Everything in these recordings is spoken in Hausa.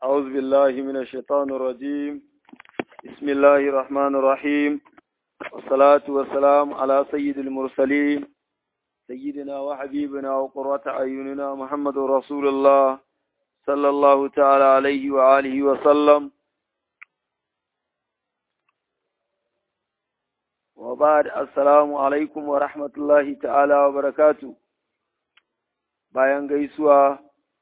أعوذ بالله من الشيطان الرجيم بسم الله الرحمن الرحيم والصلاة والسلام على سيد المرسلين سيدنا وحبيبنا وقرة أعيننا محمد رسول الله صلى الله تعالى عليه وآله وسلم وبعد السلام عليكم ورحمة الله تعالى وبركاته bayan gaisuwa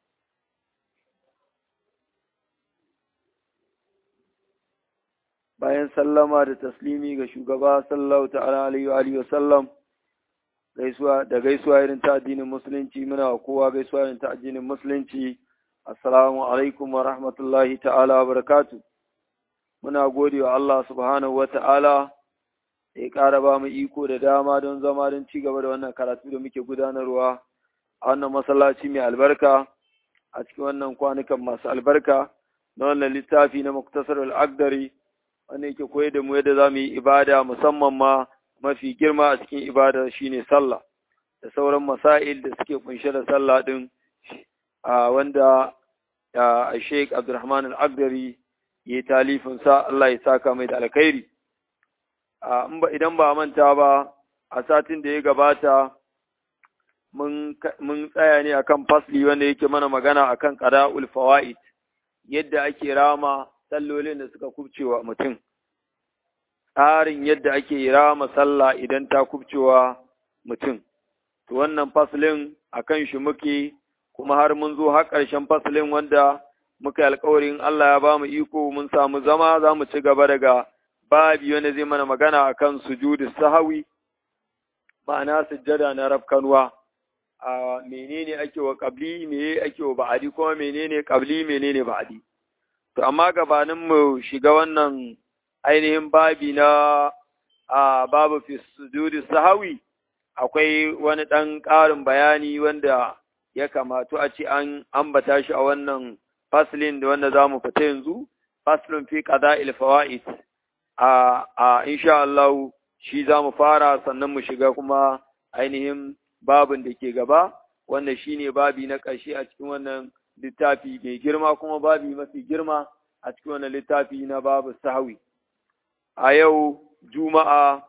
bayan sallama da taslimi ga shugaba sallallahu ta'ala alaihi wa alihi wasallam gaisuwa da gaisuwa irin ta addinin musulunci muna wa kowa gaisuwa irin ta addinin musulunci assalamu alaikum wa rahmatullahi ta'ala wa barakatu muna gode wa Allah subhanahu wa ta'ala da ya ƙara ba mu iko da dama don zama don ci gaba da wannan karatu da muke gudanarwa a wannan masallaci mai albarka a cikin wannan kwanukan masu albarka na wannan littafi na muktasar al'agdari wanda yake koyar da mu yadda za mu yi ibada musamman ma mafi girma a cikin ibada shine sallah da sauran masail da suke kunshe da sallah din a wanda a Sheikh Abdulrahman Al-Agdari ya yi talifin sa Allah ya saka mai da alkhairi idan ba manta ba a satin da ya gabata mun tsaya ne akan fasli wanda yake mana magana akan qada'ul fawaid yadda ake rama sallolin da suka kubcewa mutum tsarin yadda ake rama sallah idan ta kubcewa mutum to wannan faslin akan shi muke kuma har mun zo har ƙarshen faslin wanda muka yi alƙawarin Allah ya ba mu iko mun samu zama za mu ci gaba daga babi wanda zai mana magana akan sujudu sahawi ma'ana sujjada na rafkanuwa a menene ake wa qabli me ake wa ba'adi kuma menene qabli menene ba'adi To, amma gabanin mu shiga wannan ainihin babi na a babu fi sujudi sahawi, akwai wani ɗan ƙarin bayani wanda ya kamatu a ce an ambata shi a wannan faslin da wanda za mu fita yanzu, faslin fi ƙada ilfawa'id. A, a insha Allah shi za mu fara sannan mu shiga kuma ainihin babin da ke gaba, wanda shi ne babi na ƙarshe a cikin wannan littafi mai girma kuma babi mafi girma a cikin wannan littafi na babu sahawi. A yau Juma'a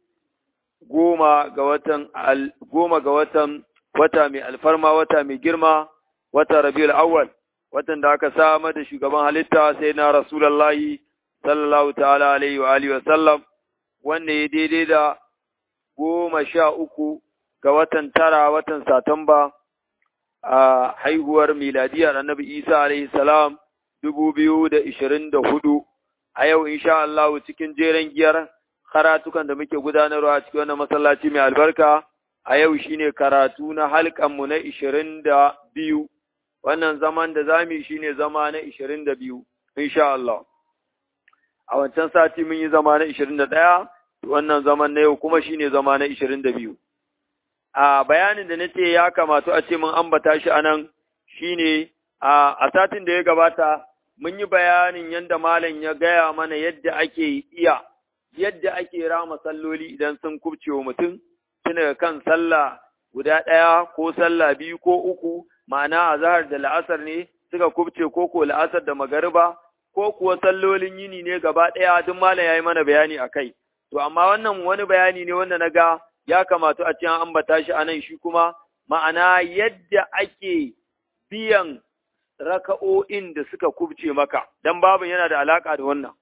goma ga watan goma ga watan wata mai alfarma wata mai girma wata Rabiul Awwal watan da aka samar da shugaban halitta sai na Rasulullahi sallallahu ta'ala alaihi wa alihi wa sallam wanda ya daidai da goma sha uku ga watan tara watan Satamba a haihuwar miladiyar annabi Isa alaihi salam dubu biyu da ishirin da hudu a yau insha Allah cikin jeren giyar karatukan da muke gudanarwa a cikin wannan masallaci mai albarka a yau shine karatu na halkanmu na ishirin da biyu wannan zaman da zamu shine zama na ishirin da biyu insha Allah a wancan sati mun yi zama na ishirin da ɗaya wannan zaman na yau kuma shine zama na ishirin da biyu a bayanin da nace ya kamata a ce mun ambata shi anan shine a satin da ya gabata mun yi bayanin yadda malam ya gaya mana yadda ake iya yadda ake rama salloli idan sun kubce wa mutum tun daga kan sallah guda ɗaya ko sallah biyu ko uku ma'ana azhar da la'asar ne suka kubce ko ko la'asar da magariba ko kuwa sallolin yini ne gaba ɗaya duk malam ya yi mana bayani a kai to amma wannan wani bayani ne wanda na ga ya kamata a ce an ambata shi a nan shi kuma ma'ana yadda ake biyan raka'o'in da suka kubce maka, don babu yana da alaƙa da wannan,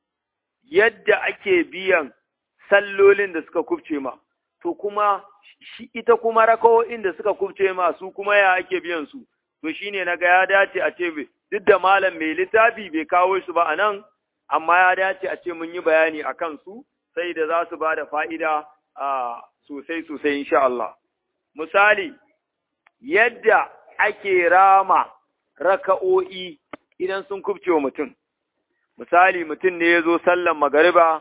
yadda ake biyan sallolin da suka kubce ma, to kuma shi ita kuma raka'o'in da suka kubce ma su kuma ya ake biyan su, to shi ne na ga ya dace a ce duk da malam mai littafi bai kawo su ba a nan, amma ya dace a ce mun yi bayani a kansu, sai da za su ba da fa'ida a sosai sosai insha Allah. Misali, yadda ake rama raka'o'i idan sun kubce wa mutum. Misali, mutum ne ya zo sallan magariba,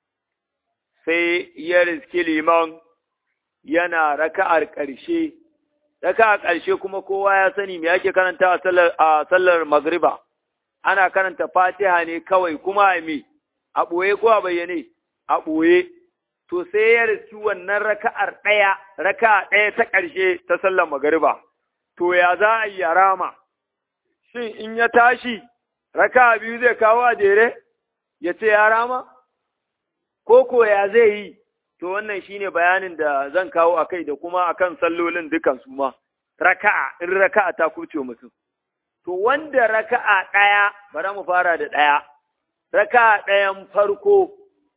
sai ya riski liman yana raka'ar ƙarshe, raka'ar ƙarshe kuma kowa ya sani me ake karanta a sallar magariba, ana karanta fatiha ne kawai kuma a me, a ɓoye ko a bayyane, a ɓoye. To sai ya riski wannan raka'ar ɗaya, raka'a ɗaya ta ƙarshe ta sallar magariba. to ya za a yi rama, shin in ya tashi raka biyu zai kawo a jere ya ce ya rama ko ko ya zai yi to wannan shine bayanin da zan kawo a kai da kuma akan sallolin dukan su ma raka'a in raka'a ta kuce mutum to wanda raka'a ɗaya bari mu fara da ɗaya raka'a ɗayan farko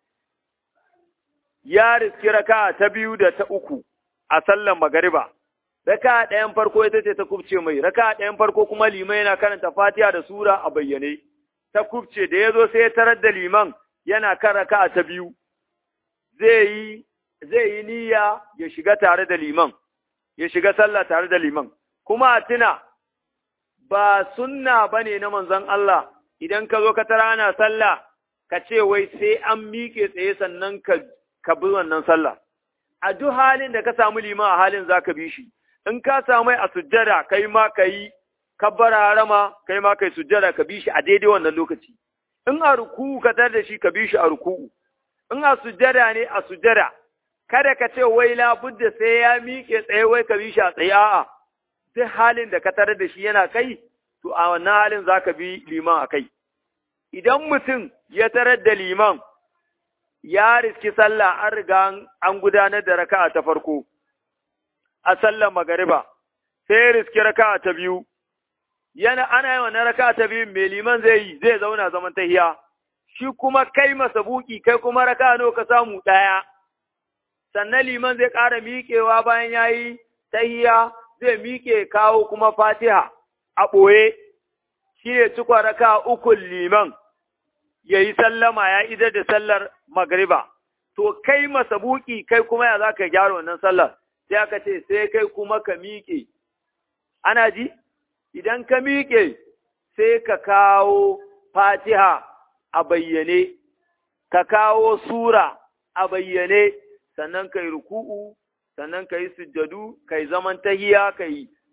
ya riski raka'a ta biyu da ta uku a sallan magariba raka'a ɗayan farko ita ce ta kubce mai raka'a ɗayan farko kuma liman yana karanta fatiha da sura a bayyane ta kubce da ya zo sai ya tarar da liman yana kan raka'a ta biyu zai yi zai yi niyya ya shiga tare da liman ya shiga sallah tare da liman kuma a tuna ba sunna bane na manzon Allah idan ka zo ka tara ana sallah ka ce wai sai an miƙe tsaye sannan ka ka bi wannan sallah a duk halin da ka samu liman a halin zaka bi shi in ka samu a sujjada kai ma kai kabbara harama kai ma kai sujjada ka bi shi a daidai wannan lokaci in a ruku'u ka tar da shi ka bi shi a ruku'u in a sujjada ne a sujjada kada ka ce wai labudda sai ya miƙe tsaye wai ka bi shi a tsaye a'a duk halin da ka tarar da shi yana kai to a wannan halin zaka bi liman a kai idan mutum ya tarar da liman ya riski sallah an riga an gudanar da raka'a ta farko a sallar magariba sai ya riski raka'a ta biyu yana ana yi wannan raka'a ta biyu mai liman zai yi zai zauna zaman tahiya shi kuma kai masa buki kai kuma raka'a nawa ka samu ɗaya sannan liman zai ƙara miƙewa bayan ya yi tahiya zai miƙe kawo kuma fatiha a ɓoye shi ne cikwa raka ukun liman ya yi sallama ya idar da sallar magriba to kai masa buki kai kuma ya za ka gyara wannan sallar sai aka ce sai kai kuma ka miƙe ana ji idan ka miƙe sai ka kawo fatiha a bayyane ka kawo sura a bayyane sannan ka yi ruku'u sannan ka yi sujjadu ka yi zaman tahiya ka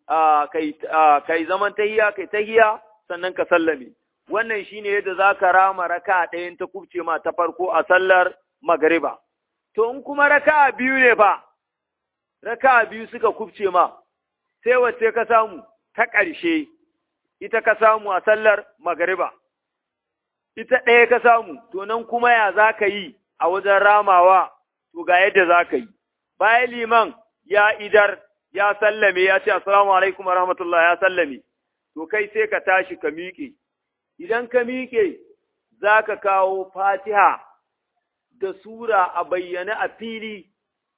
yi zaman tahiya ka yi tahiya sannan ka sallame wannan shine yadda za ka rama raka ɗayan ta kubce ma ta farko a sallar magariba to in kuma raka biyu ne fa raka biyu suka kubce ma sai wacce ka samu ta ƙarshe ita ka samu a sallar magariba ita ɗaya ka samu to nan kuma ya za ka yi a wajen ramawa to ga yadda za ka yi bayan liman ya idar ya sallame ya ce assalamu alaikum rahmatullah ya sallame to kai sai ka tashi ka miƙe idan ka miƙe za ka kawo fatiha da sura a bayyane a fili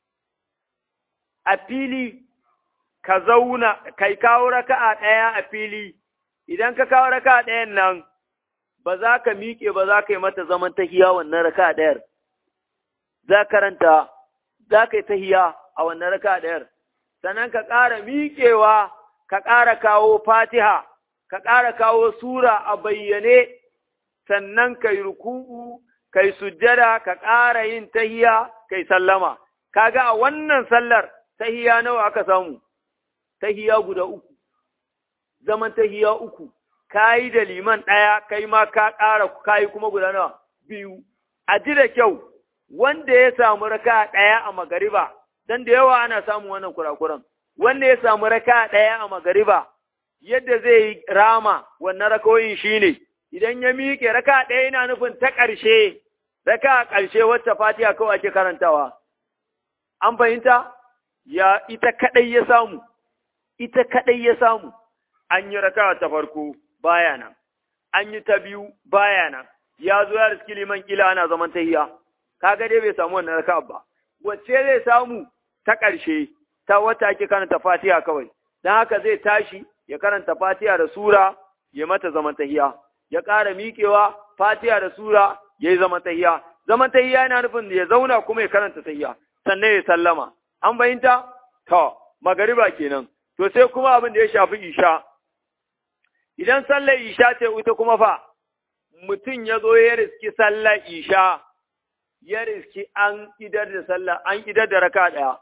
a fili ka zauna kai kawo raka'a ɗaya a fili idan ka kawo raka'a ɗayan nan ba za ka miƙe ba za ka yi mata zaman tahiya wannan raka'a ɗayar za karanta za ka yi tahiya a wannan raka ɗayar, sannan ka ƙara miƙewa, ka ƙara kawo fatiha, ka ƙara kawo sura a bayyane, sannan ka yi ruku'u, ka yi sujjada, ka ƙara yin tahiya, ka yi sallama. Kaga a wannan sallar tahiya nawa aka samu, tahiya guda uku, zaman tahiya uku, ka yi da liman ɗaya, kai ma ka ƙara ka yi kuma guda nawa biyu. A ji da kyau, wanda ya samu raka ɗaya a magariba, dan da yawa ana samun wannan kurakuran, wanda ya samu raka ɗaya a magariba, yadda zai yi rama wannan rakawoyin shi ne, idan ya miƙe raka ɗaya yana nufin ta ƙarshe, raka ƙarshe wacce fatiha kawai ake karantawa. An fahimta? Ya ita kaɗai ya samu, ita kaɗai ya samu, an yi raka ta farko baya nan, an yi ta biyu baya nan, ya zo ya riski liman kila ana zaman tahiya. kaga dai bai samu wannan raka'a ba wacce zai samu ta ƙarshe ta wata ake karanta Fatiha kawai dan haka zai tashi ya karanta Fatiha da sura ya mata zaman tahiya ya ƙara miƙewa Fatiha da sura ya yi zaman tahiya zaman tahiya yana nufin ya zauna kuma ya karanta tahiya sannan ya sallama an bayyanta to magariba kenan to sai kuma abin da ya shafi isha idan sallar isha ce ita kuma fa mutum ya zo ya riski sallar isha ya riski an idar da sallah an idar da raka ɗaya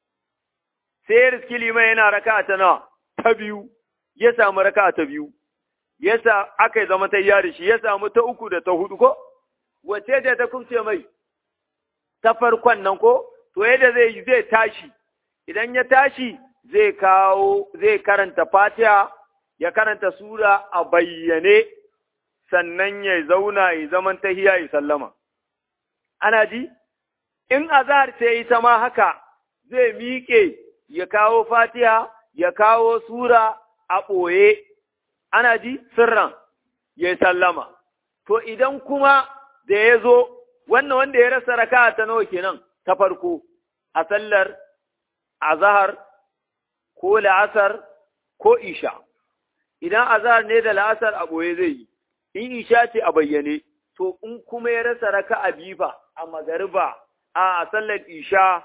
sai ya riski liman yana raka ta nawa ta biyu ya samu raka ta biyu ya sa aka yi zama ta yari shi ya samu ta uku da ta hudu ko wace ce ta kubce mai ta farkon nan ko to yadda zai yi zai tashi idan ya tashi zai kawo zai karanta fatiha ya karanta sura a bayyane sannan ya zauna ya zaman tahiya ya sallama. Ana ji? In azahar ce ita ma haka zai miƙe ya kawo fatiha, ya kawo sura a ɓoye, ana ji sirran ya sallama. To idan kuma da ya zo, wannan wanda ya rasa raka ta nawa kenan ta farko a sallar azahar ko la'asar ko isha. Idan azahar ne da la'asar a ɓoye zai yi, in isha ce a bayyane, to in kuma ya rasa raka a bifa a magariba a sallar isha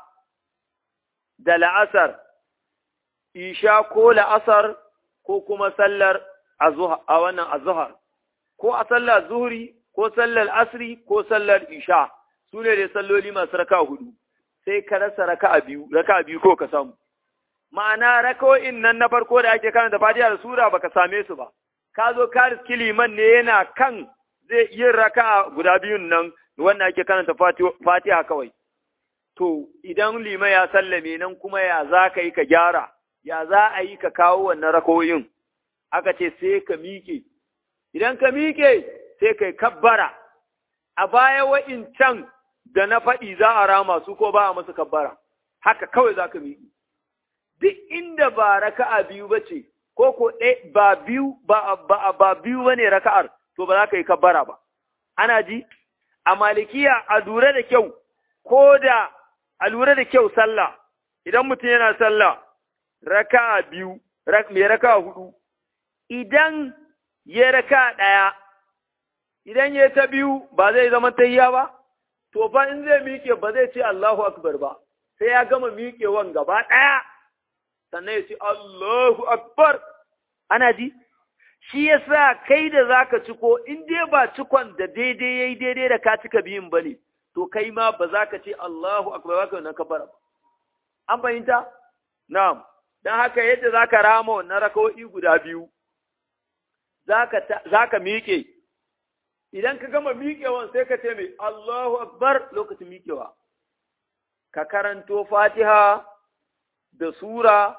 da la'asar, isha ko la'asar ko kuma sallar a wannan azuhar, ko a sallar zuhri ko sallar asri ko sallar isha, su ne dai salloli masu raka hudu, sai ka rasa raka a biyu, raka a biyu ko ka samu. Ma'ana raka'o'in nan na farko da ake karanta fatiha da sura baka same su ba, ka zo ka riski liman ne yana kan zai yin raka'a guda biyun nan wanda ake karanta fatiha kawai. To, idan liman ya sallame nan kuma ya za ka yi ka gyara, ya za a yi ka kawo wannan rakoyin, aka ce sai ka miƙe. Idan ka miƙe, sai ka yi kabbara, a baya wa'incan da na faɗi za a rama su ko ba a masu kabbara, haka kawai za ka miƙe. Duk inda ba raka'a biyu ba ce, ko ko ba biyu ba, ba, biyu ba ne raka'ar, to ba za ka yi kabbara ba. Ana ji? A malikiya a lura da kyau, ko da a lura da kyau sallah, idan mutum yana sallah, raka biyu, mai raka hudu, idan ya raka ɗaya, idan ya ta biyu ba zai zama tayya ba, to fa in zai miƙe ba zai ce Allahu Akbar ba, sai ya gama miƙewan gaba ɗaya, sannan ya ce Allahu Akbar, ana ji? Shi ya sa kai da za ka ciko, in dai ba cikon da daidai ya yi daidai da ka cika biyun ba ne, to kai ma ba za ka ce Allahu akbar ba ka wannan kafara ba. An fahimta? Na'am. Dan haka yadda za ka rama wannan raka'o'i guda biyu, za ka miƙe. Idan ka gama miƙewan sai ka ce mai Allahu akbar lokacin miƙewa. Ka karanto Fatiha da Sura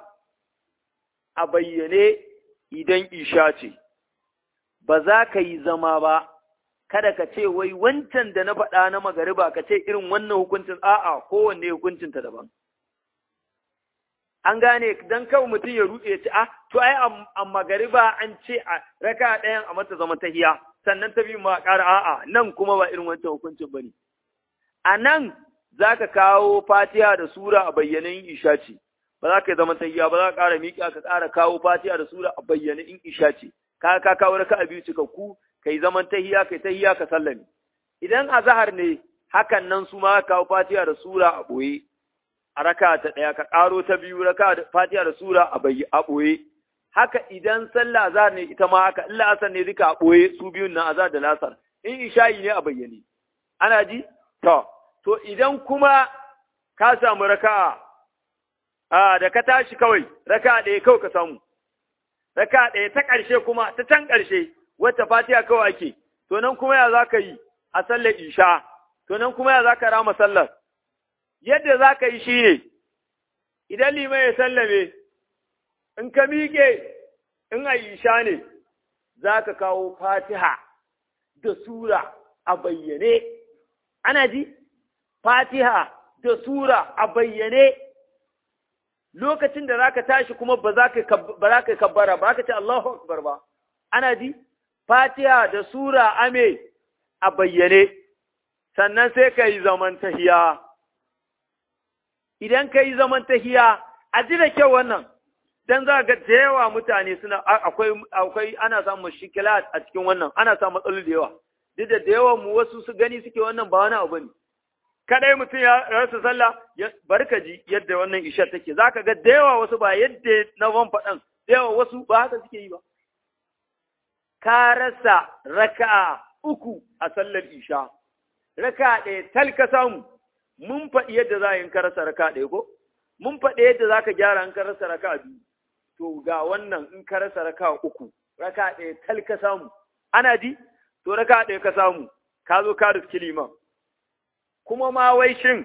a bayyane idan isha ce, ba za ka yi zama ba. kada ka ce wai wancan da na faɗa na magariba ka ce irin wannan hukuncin a'a kowanne hukuncinta daban. An gane don kawai mutum ya ruɗe ya ce, ah, to ai a magariba an ce a raka ɗayan a mata zama tahiya, sannan ta biyu ma ƙara a'a nan kuma ba irin wancan hukuncin ba ne. A nan za ka kawo fatiha da sura a bayyanin isha ce, ba za ka yi zama tahiya ba za ka ƙara miƙa ka ƙara kawo fatiha da sura a bayyanin in isha ce, ka ka kawo raka a biyu cikakku kai zaman tahiya kai tahiya ka sallame idan azhar ne hakan nan su ma kawo fatiha da sura a boye a raka ta daya ka karo ta biyu raka da fatiha da sura a bayi a boye haka idan sallah azhar ne ita ma haka illa asar ne duka a boye su biyun nan azhar da lasar in isha'i ne a bayyane ana ji to to idan kuma ka samu raka'a a da ka tashi kawai raka'a ɗaya kawai ka samu raka'a ɗaya ta ƙarshe kuma ta can ƙarshe wacce fatiha kawai ake, to nan kuma ya za ka yi a sallar isha, to nan kuma ya za ka rama sallar. Yadda za ka yi shi ne, idan liman ya sallame, in ka miƙe, in a isha ne, za ka kawo fatiha da sura a bayyane. Ana ji? Fatiha da sura a bayyane. Lokacin da za ka tashi kuma ba za ka yi kabbara ba, ka ce Allahu Akbar ba. Ana ji? Fatiha da Sura ame a bayyane, sannan sai ka yi zaman tahiya. Idan ka yi zaman tahiya, a ji da kyau wannan, don za ga da yawa mutane suna akwai akwai ana samun shikilat a cikin wannan, ana samun matsaloli da yawa. Duk da da yawan mu wasu su gani suke wannan ba wani abu ne. Kadai mutum ya rasa sallah, barka ji yadda wannan isha take, za ka ga da yawa wasu ba yadda na van faɗan, da yawa wasu ba haka suke yi ba. ka rasa raka'a uku a sallar isha, raka'a ɗaya tal ka samu, mun faɗi yadda za a yi ka rasa raka'a ɗaya ko? Mun faɗi yadda za ka gyara in ka rasa raka'a biyu, to ga wannan in ka rasa raka'a uku, raka'a ɗaya tal ka samu, ana ji? To raka'a ɗaya ka samu, ka zo ka riski liman. Kuma ma wai shin,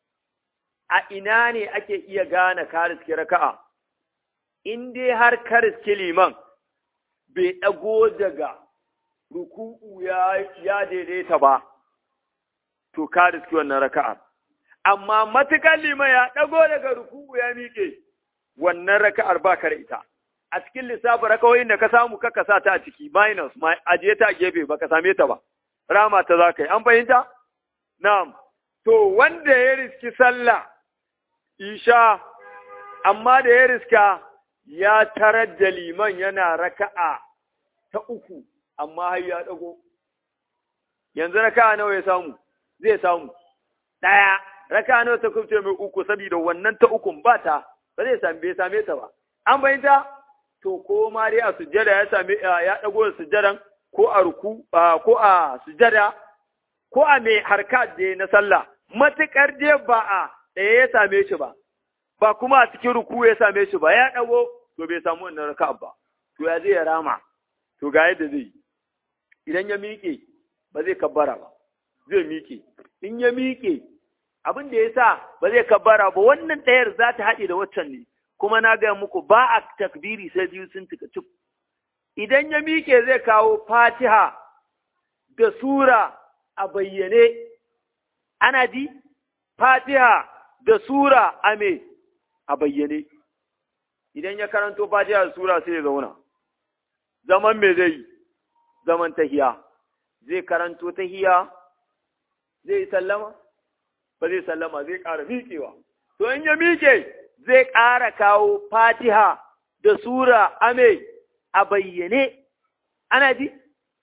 a ina ne ake iya gane ka riski raka'a? In dai har ka riski liman, bai ɗago daga ruku'u ya, ya daidaita ba, to ka riski wannan raka'ar. Amma matukan liman ya ɗago daga ruku'u ya miƙe, wannan raka'ar ba ka da ita. A cikin lissafin rakawoyin da ka samu ka sa ta a ciki, minus, ajiye ta a gefe ba ka same ta ba, rama ta za ka yi. An fahimta? Na'am. To, wanda ya riski sallah, isha, amma da ya riska ya tarar da liman yana raka'a ta uku, amma har ya ɗago. Yanzu raka'a nawa ya samu, zai samu. Ɗaya, raka'a nawa ta kubce mai uku, saboda wannan ta ukun ba ta, ba zai same bai same ta ba. An fahimta? To, ko ma dai a sujjada ya same ya ɗago da sujjadan, ko a ruku, ko a sujjada, ko a mai harka da na sallah, matuƙar dai ba a ɗaya ya same shi ba, ba kuma a cikin ruku ya same shi ba, ya ɗago, to bai samu wannan raka ba, to ya zai ya rama, to ga yadda zai yi. Idan ya miƙe, ba zai kabbara ba, zai miƙe. In ya miƙe, abin da ya sa ba zai kabbara ba, wannan ɗayar za ta haɗe da waccan ne, kuma na gaya muku ba a takbiri sai biyu sun cika cif. Idan ya miƙe zai kawo fatiha da sura a bayyane, ana ji, fatiha da sura a me a bayyane. Idan ya karanto fatiha da sura sai ya zauna, zaman me zai yi, zaman tahiya, zai karanto tahiya, zai yi sallama, ba zai sallama zai ƙara miƙewa. To in ya miƙe zai ƙara kawo fatiha da sura a me a bayyane, ana ji?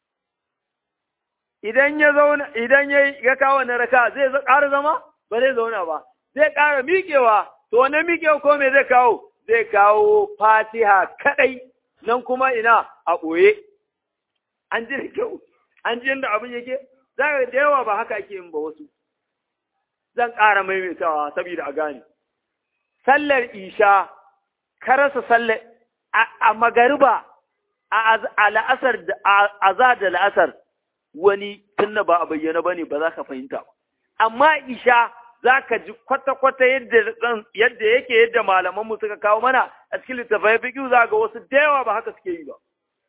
idan ya zauna idan ya ya kawo na raka zai ƙara zama ba zai zauna ba zai ƙara miƙewa to wannan miƙewa ko me zai kawo zai kawo fatiha kadai nan kuma ina a ɓoye an ji da kyau an ji yadda abin yake za ka da yawa ba haka ake yin ba wasu zan ƙara maimaitawa saboda a gane sallar isha ka rasa sallar a magariba a la'asar da a da la'asar wani tunna ba a bayyana ba ne ba za ka fahimta ba. Amma isha za ka ji kwata-kwata yadda yake yadda malamanmu suka kawo mana a cikin littafai fiƙi za ga wasu da yawa ba haka suke yi ba.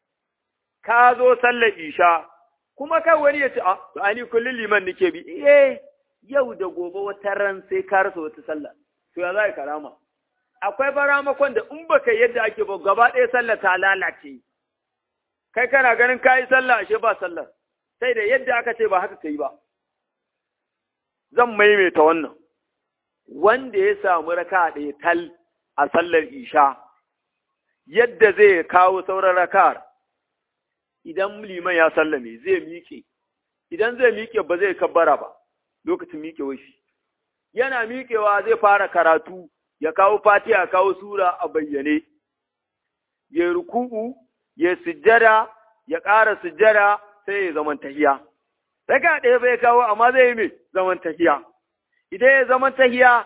Ka zo sallar isha, kuma kai wani ya ce, a, to ani kullum liman nake bi, eh, yau da gobe wata ran sai ka rasa wata sallah, to ya za ka rama. Akwai baramakon da in baka yadda ake ba gaba ɗaya sallah ta lalace. Kai kana ganin ka yi sallah ashe ba sallar. sai da yadda aka ce ba haka ka yi ba. Zan maimaita wannan, wanda ya samu raka ɗaya tal a sallar isha, yadda zai kawo sauran raka'ar, idan liman ya sallame zai miƙe, idan zai miƙe ba zai kabbara ba, lokacin miƙewa shi. Yana miƙewa zai fara karatu, ya kawo fatiha ya kawo sura a bayyane, ya ruku'u, ya sujjada, ya ƙara sujjada, sai ya zaman tahiya. Raka ɗaya bai kawo amma zai yi mai zaman tahiya. Idan ya zaman tahiya,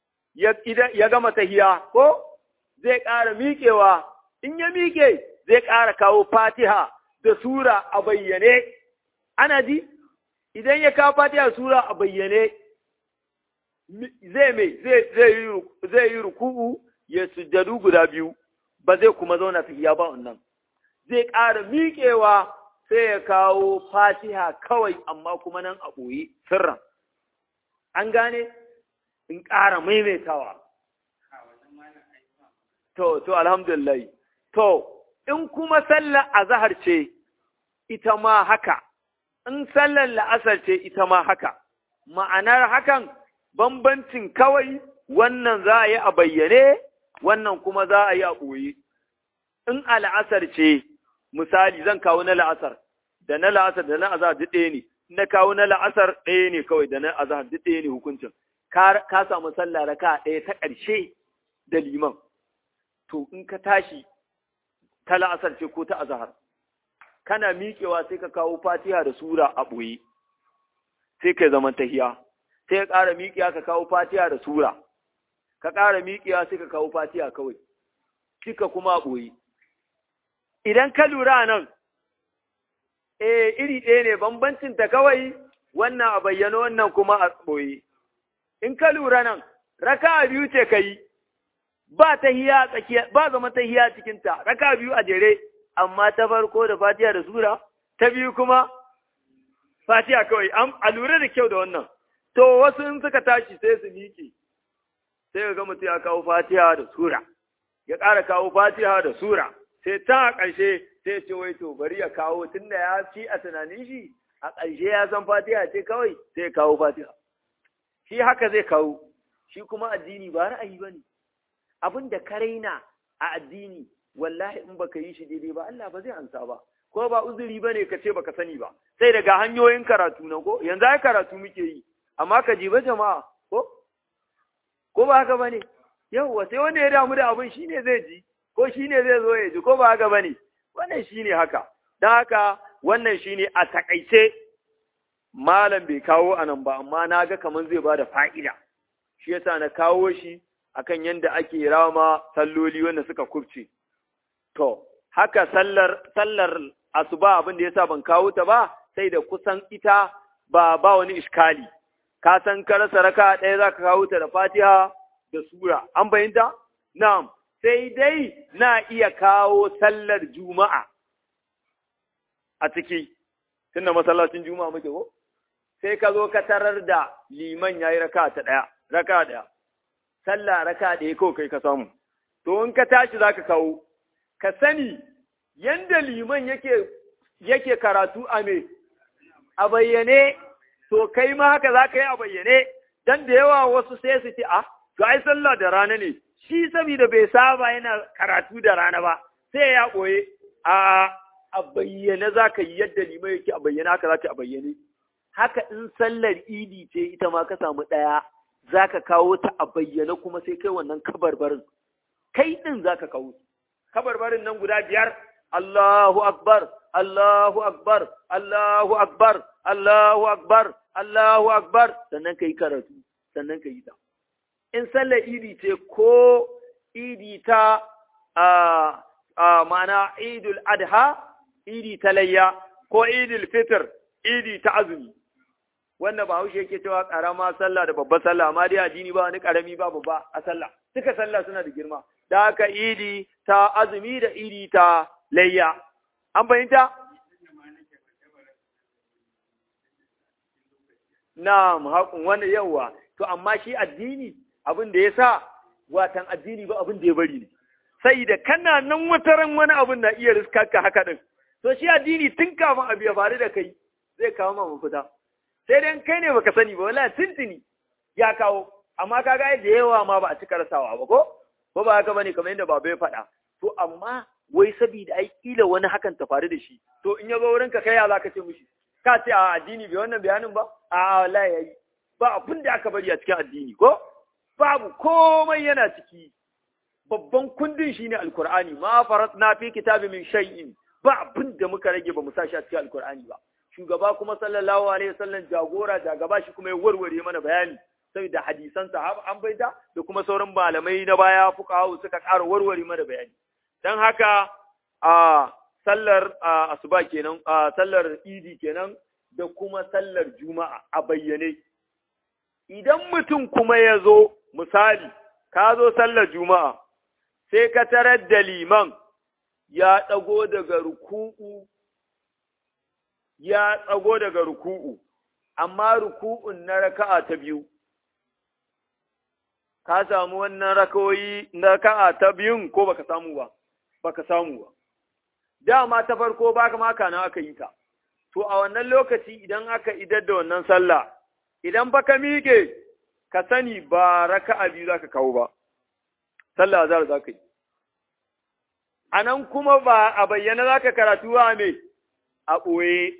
ya gama tahiya, ko zai ƙara miƙewa, in ya miƙe zai ƙara kawo fatiha da sura a bayyane. Ana ji? Idan ya kawo fatiha da sura a bayyane, zai mai zai yi ruku'u ya sujjadu guda biyu, ba zai kuma zauna tahiya ba wannan. Zai ƙara miƙewa sai ya kawo fatiha kawai amma kuma nan a ɓoye sirran. An gane? In ƙara maimaitawa. To, to, alhamdulillah. To, in kuma sallar azahar ce, ita ma haka, in sallar la'asar ce, ita ma haka. Ma'anar hakan, bambancin kawai wannan za a yi a bayyane, wannan kuma za a yi a ɓoye. In a la'asar ce, misali zan kawo na la'asar da na la'asar da na azahar duk ɗaya ne na kawo na la'asar ɗaya ne kawai da na azahar duk ɗaya ne hukuncin ka samu sallah raka ɗaya ta ƙarshe da liman to in ka tashi ta la'asar ce ko ta azahar kana miƙewa sai ka kawo fatiha da sura a ɓoye sai ka zaman tahiya sai ka ƙara miƙewa ka kawo fatiha da sura ka ƙara miƙewa sai ka kawo fatiha kawai kika kuma a ɓoye idan ka lura nan, e iri ɗaya ne bambancin ta kawai wannan a bayyano wannan kuma a ɓoye. In ka lura nan, raka biyu ce ka yi, ba ta hiya tsakiya, ba zama ta hiya cikinta, raka biyu a jere, amma ta farko da fatiya da sura, ta biyu kuma fatiha kawai a lura da kyau da wannan to wasu in suka tashi sai su miƙe sai ga mutum ya kawo fatiha da sura ya ƙara kawo fatiha da sura sai ta a ƙarshe sai ce wai to bari ya kawo tunda ya ci a tunanin shi a ƙarshe ya san fatiha ce kawai sai ya kawo fatiha shi haka zai kawo shi kuma addini ba ra'ayi ba ne abin da ka raina a addini wallahi in baka yi shi daidai ba Allah ba zai ansa ba ko ba uzuri ba ne ka ce baka sani ba sai daga hanyoyin karatu na ko yanzu ai karatu muke yi amma ka ji ba jama'a ko ko ba haka bane yawwa sai wanda ya damu da abin shine zai ji ko shine zai zo ya ji ko ba haka bane wannan shine haka dan haka wannan shine a takaice malam bai kawo anan ba amma na ga kaman zai bada fa'ida shi yasa na kawo shi akan yanda ake rama salloli wanda suka kubce to haka sallar sallar asuba abin da yasa ban kawo ta ba sai da kusan ita ba ba wani iskali ka san ka rasa raka ɗaya zaka kawo ta da Fatiha da sura an fahimta na'am sai dai na iya kawo sallar juma'a a ciki tunda masallacin juma'a muke ko sai ka zo ka tarar da liman yayi raka ta ɗaya raka ɗaya sallah raka ɗaya kawai kai ka samu to in ka tashi zaka kawo ka sani yanda liman yake yake karatu a me a bayyane to kai ma haka za ka yi a bayyane dan da yawa wasu sai su ce a to ai sallah da rana ne shi saboda bai saba yana karatu da rana ba sai ya ɓoye a a bayyane za ka yi yadda liman yake a bayyane haka za ka a bayyane haka in sallar idi ce ita ma ka samu ɗaya za ka kawo ta a bayyane kuma sai kai wannan kabarbarin kai ɗin za ka kawo kabarbarin nan guda biyar Allahu akbar Allahu akbar Allahu akbar Allahu akbar Allahu akbar sannan ka yi karatu sannan ka yi ta in sallar idi ce ko idi ta a ma'ana idul adha idi ta layya ko idul fitr idi ta azumi wannan ba haushe yake cewa karama sallah da babbar sallah amma dai addini ba wani karami ba babba a sallah duka sallah suna da girma da haka idi ta azumi da idi ta layya an fahimta na'am haƙun wani yawa to amma shi addini abin da ya sa watan addini ba abin da ya bari ne sai da kana nan wataran wani abin na iya riskarka haka din to shi addini tun kafin abu ya faru da kai zai kawo ma mafita sai dai kai ne baka sani ba wallahi tuntuni ya kawo amma kaga da yawa ma ba a cika rasawa ba ko ko ba haka bane kamar yadda baba ya faɗa to amma wai saboda ai kila wani hakan ta faru da shi to in ya zo wurin ka kai ya zaka ce mishi ka ce a addini bai wannan bayanin ba a wallahi yayi ba abin da aka bari a cikin addini ko babu komai yana ciki babban kundin shine alqur'ani ma faratna fi kitabi min shay'in ba abin da muka rage ba mu sa shi a cikin alqur'ani ba shugaba kuma sallallahu alaihi wasallam jagora jagaba shi kuma ya warware mana bayani saboda hadisan sahaba an baita da kuma sauran malamai na baya fuqaha suka ƙara warware mana bayani dan haka a sallar asuba kenan a sallar idi kenan da kuma sallar juma'a a bayyane idan mutum kuma ya zo misali ka zo sallar juma'a sai ka tarar da liman ya ɗago daga ruku'u ya tsago daga ruku'u, amma ruku'un na raka'a ta biyu, ka samu wannan rakawoyi na raka'a ta biyun ko baka samu ba, baka samu ba. Dama ta farko baka maka na aka yi ta, to a wannan lokaci idan aka idar da wannan sallah, idan baka miƙe, ka sani ba raka'a biyu za ka kawo ba, sallah azhar za ka yi. A nan kuma ba a bayyana za ka karatu ba me a ɓoye.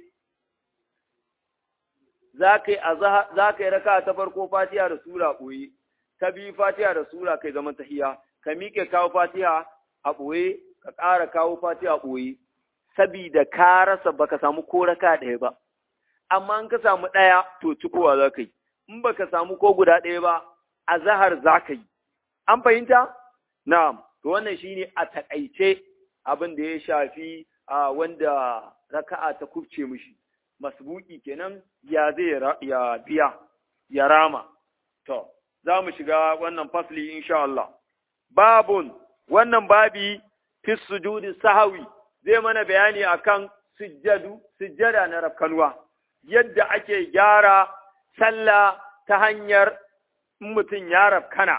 za ka yi raka ta farko fatiha da sura ɓoye, ta biyu fatiha da sura kai zaman tahiya, ka miƙe kawo fatiha a ɓoye, ka ƙara kawo fatiha a ɓoye, sabida ka rasa baka samu ko raka ɗaya ba. Amma in ka samu ɗaya to cikowa za ka yi, in baka samu ko guda ɗaya ba, a zahar za ka yi. An fahimta? Na'am, to wannan shine a taƙaice abin da ya shafi wanda raka'a ta kubce mishi. masbuki kenan ya zai ya biya ya rama to za mu shiga wannan fasli insha Allah babun wannan babi fi sujudi sahawi zai mana bayani akan sujjadu sujjada na rafkanuwa yadda ake gyara sallah ta hanyar mutum ya rafkana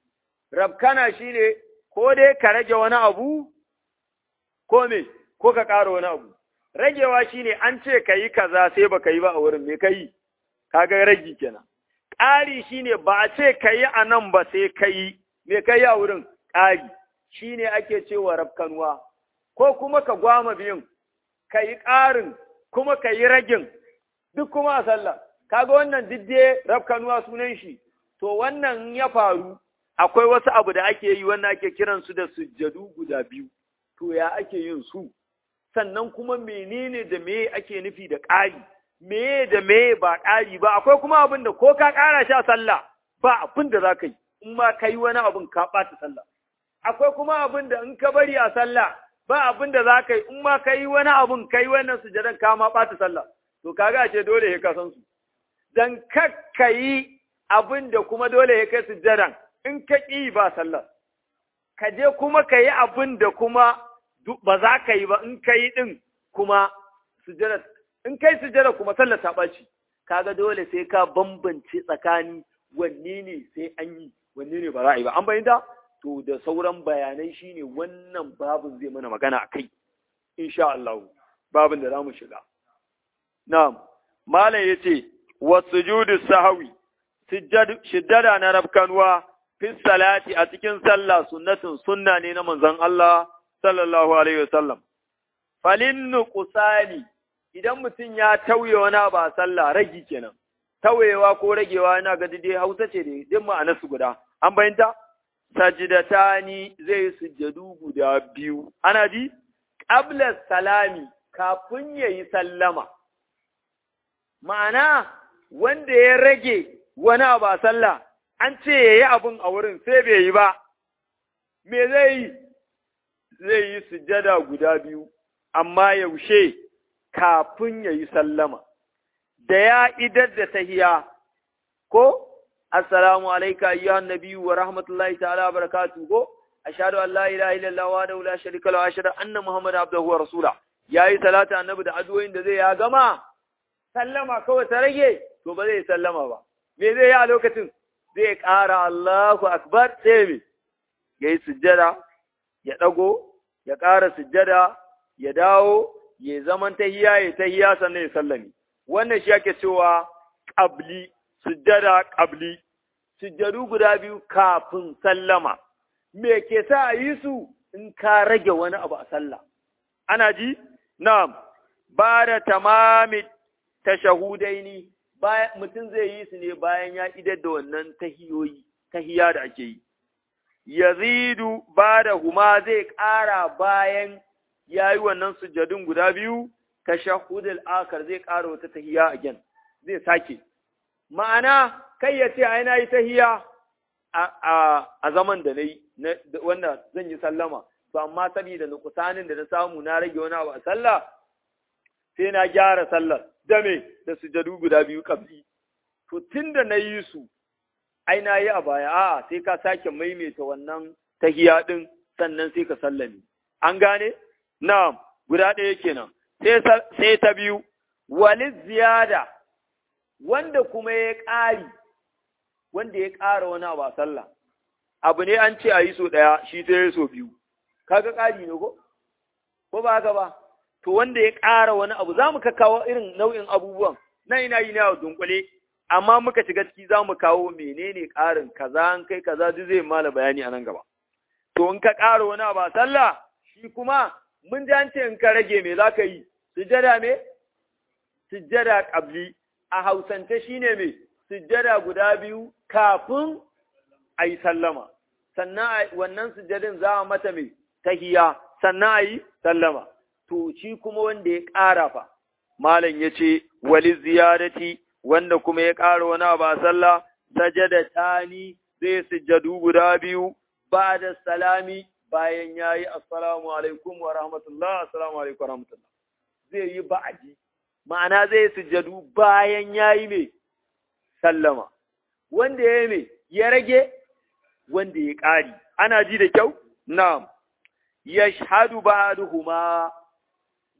rafkana shine ko dai ka rage wani abu ko me ko ka ƙara wani abu ragewa shine an ce ka yi kaza sai ba ka yi ba a wurin me ka yi kaga ragi kenan ƙari shine ba a ce ka yi a nan ba sai ka yi me ka yi a wurin ƙari shine ake cewa rafkanuwa ko kuma ka gwama biyun ka yi ƙarin kuma ka yi ragin duk kuma a sallah kaga wannan didde rafkanuwa sunan shi to wannan ya faru akwai wasu abu da ake yi wannan ake kiransu da sujjadu guda biyu to ya ake yin su sannan kuma menene da me ake nufi da ƙari me da me ba ƙari ba akwai kuma abin da ko ka ƙara shi a sallah ba abin da za ka yi in ma ka yi wani abin ka ɓata sallah akwai kuma abin da in ka bari a sallah ba abin da za ka yi in ma ka yi wani abin ka yi wannan sujadan ka ma ɓata sallah to kaga ce dole ya ka san su dan kakka yi abin da kuma dole ya kai sujadan in ka ƙi ba sallah ka je kuma ka yi abin da kuma ba za ka yi ba in ka yi ɗin kuma sujada in kai sujada kuma sallar ta ɓaci kaga dole sai ka bambance tsakani wanne ne sai an yi wanne ne ba za a yi ba an bayyana to da sauran bayanai shine wannan babin zai mana magana a kai insha Allah babin da za mu shiga na'am malam yace wasujudu sahwi shiddada na rafkanuwa fi salati a cikin sallah sunnatin sunna ne na manzon Allah sallallahu alaihi wasallam falin nuqsani idan mutum ya tauye wani ba sallah ragi kenan tauyewa ko ragewa yana ga dai Hausa ce da din ma'anar su guda an bayyanta sajidatani zai sujjadu guda biyu ana ji qabla salami kafin yayi sallama ma'ana wanda ya rage wani abu a sallah an ce ya yi abin a wurin sai bai yi ba, me zai yi? Zai yi sujada guda biyu, amma yaushe kafin ya yi sallama, da ya idar da tahiya, ko? Assalamu alaika ayyuhan nabiyyu wa rahmatullahi ta'ala wa barakatuhu ko? Ashhadu an la ilaha illallah wa la sharika lahu wa ashhadu anna muhammadan abduhu wa rasula. Yayi salatu annabi da addu'o'in da zai ya gama sallama kawai ta rage to ba zai sallama ba. Me zai yi a lokacin? zai ƙara Allahu Akbar sai me, ya yi sujjada, ya ɗago, ya ƙara sujjada, ya dawo, ya zaman tahiya, ya tahiya sannan ya sallami. Wannan shi ake cewa ƙabli, sujjada ƙabli, sujjadu guda biyu kafin sallama. Me ke sa a yi su in ka rage wani abu a sallah? Ana ji? Na'am, ba da tamami tashahudaini mutum zai yi su ne bayan ya idar da wannan tahiyoyi, tahiya da ake yi. Yazidu ba da huma zai ƙara bayan ya yi wannan sujadun guda biyu, ta shahudul akar zai ƙara wata tahiya a gen, zai sake. Ma'ana, kai ya ce, ai na yi tahiya a zaman da na yi, wanda zan yi sallama, to amma saboda nukusanin da na samu na rage wani abu a sallah, sai na gyara sallar. dame da sujadu guda biyu kabli to tunda na yi su ai na yi a baya a sai ka sake maimaita wannan tahiya din sannan sai ka sallame an gane na'am guda ɗaya kenan sai sai ta biyu wali ziyada wanda kuma ya ƙari wanda ya ƙara wani abu a sallah abu ne an ce a yi so ɗaya shi sai ya so biyu kaga ƙari ne ko ko ba haka ba to wanda ya ƙara wani abu za mu ka kawo irin nau'in abubuwan na ina yi na dunkule amma muka shiga ciki za mu kawo menene ƙarin kaza an kai kaza duk zai mala bayani a nan gaba to in ka ƙara wani abu a sallah shi kuma mun ji an ce in ka rage me za ka yi sujjada me sujjada ƙabli a hausance shine me sujjada guda biyu kafin a yi sallama sannan wannan sujjadin za a mata me tahiya sannan a yi sallama to shi kuma wanda ya ƙara fa, Malam ya ce, wali ziyarati wanda kuma ya ƙara wani ba sallah, sajada tani zai sujjadu guda biyu ba da salami bayan ya yi assalamu alaikum wa rahmatullah, assalamu alaikum wa rahmatullah. Zai yi ba'aji, ma'ana zai sujjadu bayan ya yi mai sallama. Wanda ya yi mai, ya rage, wanda ya ƙari. Ana ji da kyau? Na'am. Yashhadu ba'duhuma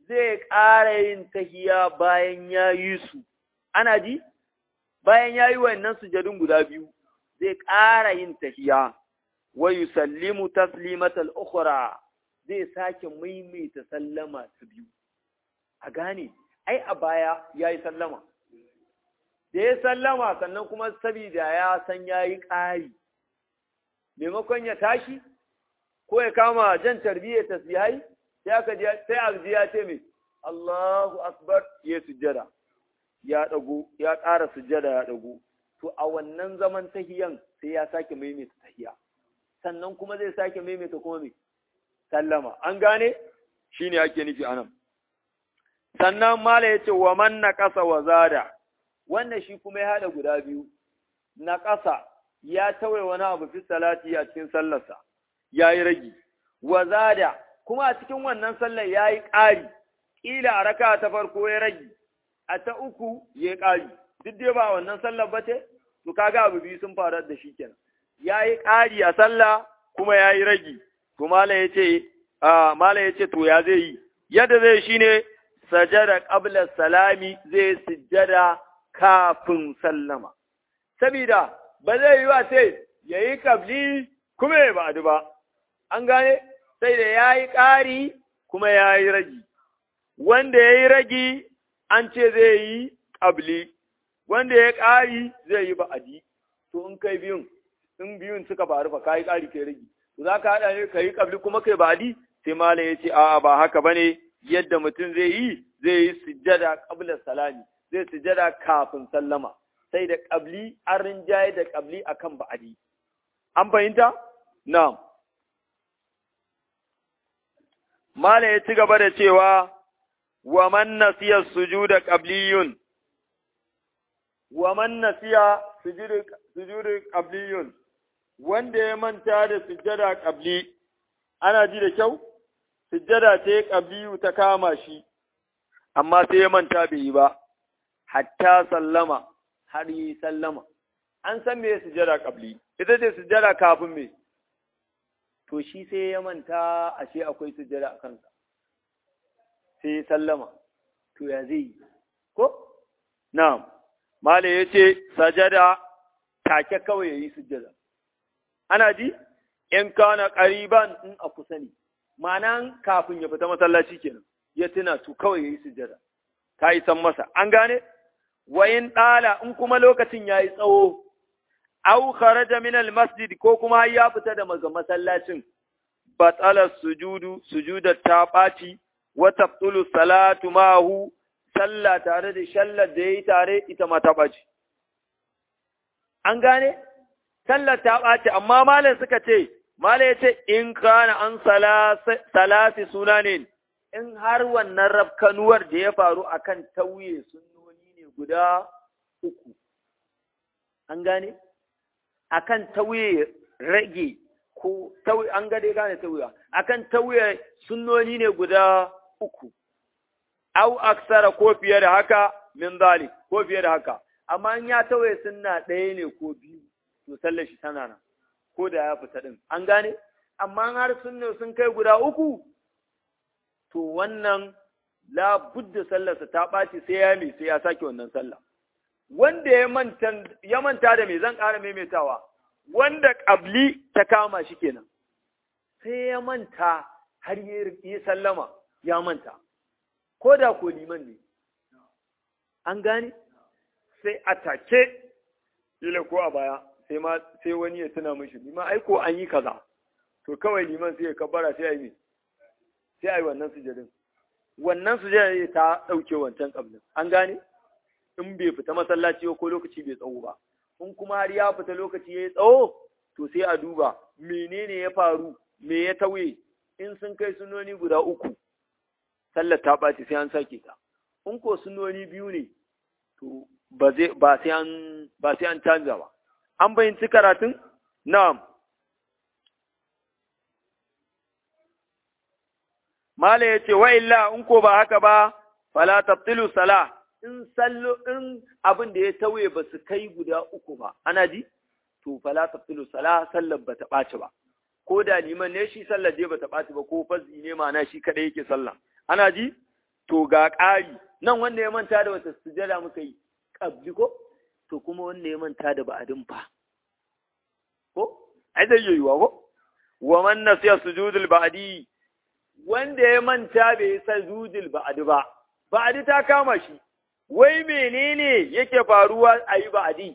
zai ƙara yin tahiya bayan ya yi su, ana ji? Bayan ya yi wannan sujadun guda biyu, zai ƙara yin tahiya, wa yusallimu taslimatal ukhra zai sake maimaita sallama ta biyu. A gane, ai a baya ya yi sallama. Da ya sallama sannan kuma sabida ya san ya yi ƙari, maimakon ya tashi, ko ya kama jan tarbiyyar tasbihai, sai aka ji sai arji ya ce mai Allahu akbar ya sujjada ya dago ya ƙara sujjada ya dago to a wannan zaman tahiyan sai ya sake maimaita tahiya sannan kuma zai sake maimaita kuma mai sallama an gane shine ake nufi anan sannan mala yace wa man naqasa wa zada wannan shi kuma ya hada guda biyu naqasa ya tawaye wani abu fi salati a cikin sallarsa yayi ragi wa zada kuma a cikin wannan sallar ya yi ƙari, ƙila a raka ta farko ya rage, a ta uku ya yi ƙari, duk dai ba wannan sallar ba ce, to kaga abu biyu sun faru da shi kenan. Ya yi ƙari a sallah kuma ya yi rage, to mala ya ce, mala ya ce to ya zai yi, yadda zai shi ne sajada ƙabla salami zai sujjada kafin sallama. Sabida ba zai yi wa ce ya yi ƙabli kuma ya ba ba, an gane? sai da ya yi ƙari kuma ya yi ragi, wanda ya yi ragi an ce zai yi ƙabli, wanda ya ƙari zai yi ba'adi, to in kai biyun, in biyun suka faru fa ka yi ƙari kai ragi, to za ka haɗa ne ka yi ƙabli kuma kai ba'adi, sai malam ya ce a'a ba haka ba ne yadda mutum zai yi zai yi sujjada ƙabla salami, zai sujjada kafin sallama, sai da ƙabli an rinjaye da ƙabli akan ba'adi. An fahimta? Na'am. Mala ya ci gaba da cewa, wa man nasiya sujuda qabliyun wa man nasiya sujudu qabliyun wanda ya manta da sujjada qabli ana ji da kyau sujjada ce qabliyu ta kama shi amma sai ya manta bai yi ba hatta sallama har yi sallama an san me sujjada qabli ita ce sujjada kafin me to shi sai ya manta ashe akwai sujjada a kansa sai ya sallama to ya zai yi ko na'am mala yace sajada take kawai yayi sujjada ana ji in kana qariban in a kusa ne ma'anan kafin ya fita masallaci kenan ya tuna to kawai yayi sujjada ta yi san masa an gane wayin dala in kuma lokacin yayi tsawo aw kharaja min al-masjid ko kuma ya fita da masallacin batala sujudu sujudat ta baci wa tabtulu salatu mahu sallah tare da shallar da yayi tare ita ma ta baci an gane sallar ta baci amma malam suka ce malam yace in kana an salasi sunanin in har wannan rafkanuwar da ya faru akan tauye sunnoni ne guda uku an gane akan tauye rage ko tauye an ga dai gane tauya akan tauye sunnoni ne guda uku au aksara ko fiye da haka min zalik ko fiye da haka amma in ya tauye sunna ɗaya ne ko biyu to sallar shi tana nan ko da ya fita din an gane amma har sunne sun kai guda uku to wannan la budda sallarsa ta ɓaci sai ya mai sai ya sake wannan sallah wanda ya manta ya manta da me zan ƙara maimaitawa wanda ƙabli ta kama shi kenan sai ya manta har yi sallama ya manta ko da ko liman ne an gane sai a take ila ko a baya sai ma sai wani ya tuna mishi liman ai ko an yi kaza to kawai liman sai ya kabbara sai ya yi sai a yi wannan sujadin wannan sujadin ta ɗauke wancan ƙablin an gane in bai fita masallaci ko lokaci bai tsawo ba in kuma har ya fita lokaci ya yi tsawo to sai a duba menene ya faru me ya tauye in sun kai sunoni guda uku sallar ta ɓaci sai an sake ta in ko sunoni biyu ne to ba zai ba sai an ba sai an canza ba an bayyanci karatun na'am mala yace wa illa in ko ba haka ba fala tabtilu salah in sallo in abin da ya tauye ba su kai guda uku ba ana ji to fala tafsilu sala sallar ba ta ɓaci ba ko da liman ne shi sallar dai ba ta ɓaci ba ko fazi ne ma'ana shi kadai yake sallah ana ji to ga ƙari nan wanda ya manta da wata sujada muka yi ƙabli ko to kuma wanda ya manta da ba'adin fa ko ai zai yi yiwa ko wa man nasiya sujudul ba'di wanda ya manta bai sujudul ba'di ba ba'di ta kama shi wai menene yake faruwa a yi ba'di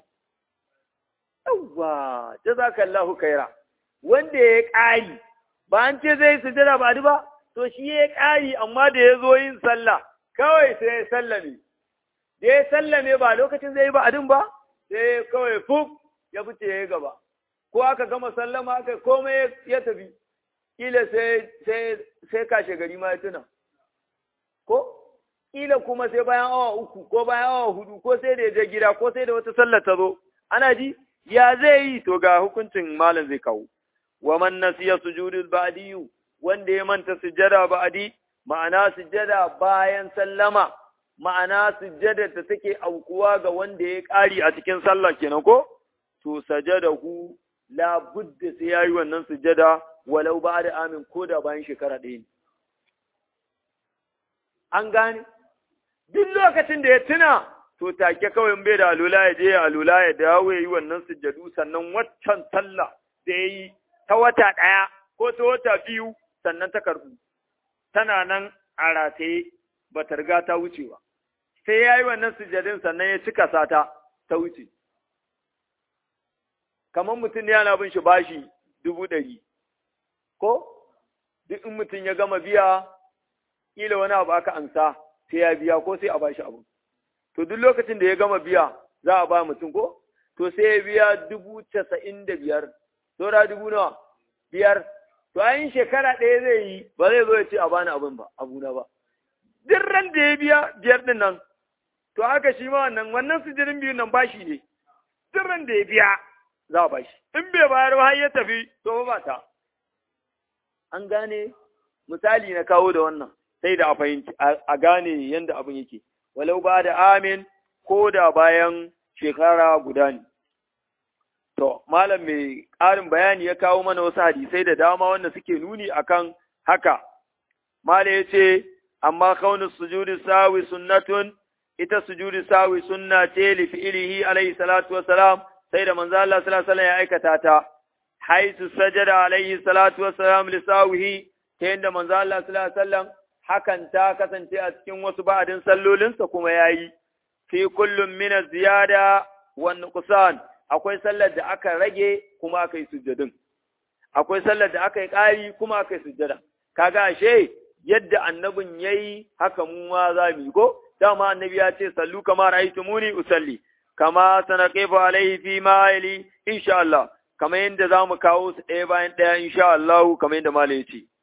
yawwa jazakallahu khaira wanda ya ƙari ba an ce zai sujada ba'di ba to shi ya ƙari amma da ya zo yin sallah kawai sai ya sallame da ya sallame ba lokacin zai yi ba'adin ba sai kawai fuk ya fice ya yi gaba ko aka gama sallama aka komai ya tafi kila sai sai sai kashe gari ma ya tuna ko kila kuma sai bayan awa uku ko bayan awa hudu ko sai da ya je gida ko sai da wata sallar ta zo ana ji ya zai yi to ga hukuncin malam zai kawo wa man nasiya sujudul ba'diyu wanda ya manta sujjada ba'di ma'ana sujjada bayan sallama ma'ana sujjada ta take aukuwa ga wanda ya ƙari a cikin sallah kenan ko to sajadahu la budda sai yayi wannan sujjada walau ba da amin ko da bayan shekara ɗaya ne an gane duk lokacin da ya tuna to take kawai bai da alula ya je alula ya dawo ya yi wannan sujjadu sannan waccan sallah da ya yi ta wata ɗaya ko ta wata biyu sannan ta karɓu tana nan a rataye ba ta riga ta wuce ba sai ya yi wannan sujjadin sannan ya cika sata ta wuce kamar mutum yana bin shi bashi dubu ɗari ko duk in mutum ya gama biya ƙila wani abu aka ansa sai ya biya ko sai a bashi abu to duk lokacin da ya gama biya za a ba mutum ko to sai ya biya dubu casa'in da biyar saura dubu nawa biyar to ayin shekara ɗaya zai yi ba zai zo ya ce a bani abin ba abuna ba duk ran da ya biya biyar ɗin nan to haka shi ma wannan wannan sijirin biyun nan bashi ne duk ran da ya biya za a bashi in bai bayar ba har ya tafi to ba ta an gane misali na kawo da wannan sai da a fahimci a gane yadda abin yake walau ba da amin ko da bayan shekara guda ne to malam mai ƙarin bayani ya kawo mana wasu hadisai da dama wanda suke nuni akan haka malam ya ce amma kaunin sujudi sawi sunnatun ita sujudi sawi sunna ce li fi'ilihi alaihi salatu wassalam sai da manzo Allah sallallahu alaihi ya aikata ta haisu sajada alaihi salatu wassalam li sawihi ta yadda manzo Allah sallallahu alaihi wasallam hakan ta kasance a cikin wasu ba'adin sallolinsa kuma yayi fi kullum min ziyada wa nuqsan akwai sallar da aka rage kuma aka yi sujjadin akwai sallar da aka yi ƙari kuma aka yi sujjada kaga ashe yadda annabin yayi haka mu ma za mu yi ko dama annabi ya ce sallu kama ra'aytumuni usalli kama sanaqifu alaihi fi ma yali insha Allah kamar yadda za mu kawo su ɗaya bayan ɗaya insha Allah kamar yadda malai ya ce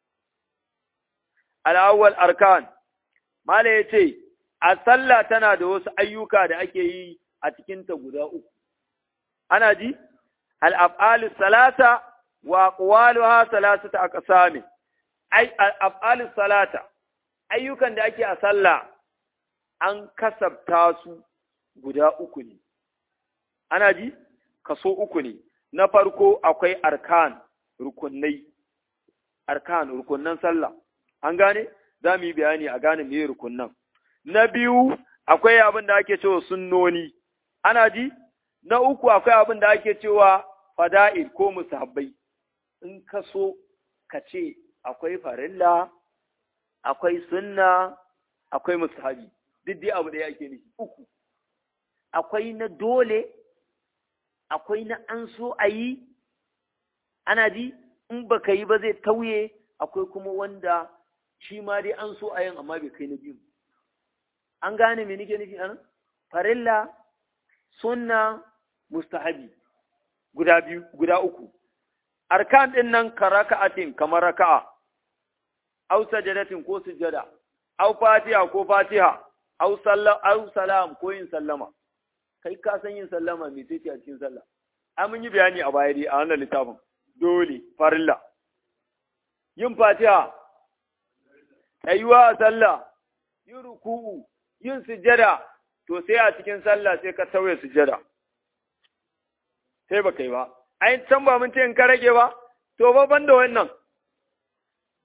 al'awwal arkan malai ya ce a sallah tana da wasu ayyuka da ake yi a cikinta guda uku ana ji al'af'alu salata wa ƙwaluwa salasata a ƙasa min al'af'alu salata ayyukan da ake a sallah an kasabta su guda uku ne ana ji kaso uku ne na farko akwai arkan rukunai arkan rukunnan sallah an gane za mu yi bayani a gane me rukunnan na biyu akwai abin da ake cewa sunnoni ana ji na uku akwai abin da ake cewa fada'il ko musabbai in ka so ka ce akwai farilla akwai sunna akwai musahabi duk dai abu da yake nufi uku akwai na dole akwai na an so a yi ana ji in baka yi ba zai tauye akwai kuma wanda shi ma dai an so a yin amma bai kai na biyu an gane me nake nufi anan farilla sunna mustahabi guda biyu guda uku arkan din nan ka raka'atin kamar raka'a aw sajadatin ko sujada aw fatiha ko fatiha aw sallam aw salam ko yin sallama kai ka san yin sallama me sai a cikin sallah an mun yi bayani a baya dai a wannan littafin dole farilla yin fatiha tsayuwa a sallah yin ruku'u yin sujada to sai a cikin sallah sai ka tauye sujada sai ba kai ba ai can ba mun ce in ka rage ba to ba ban da wannan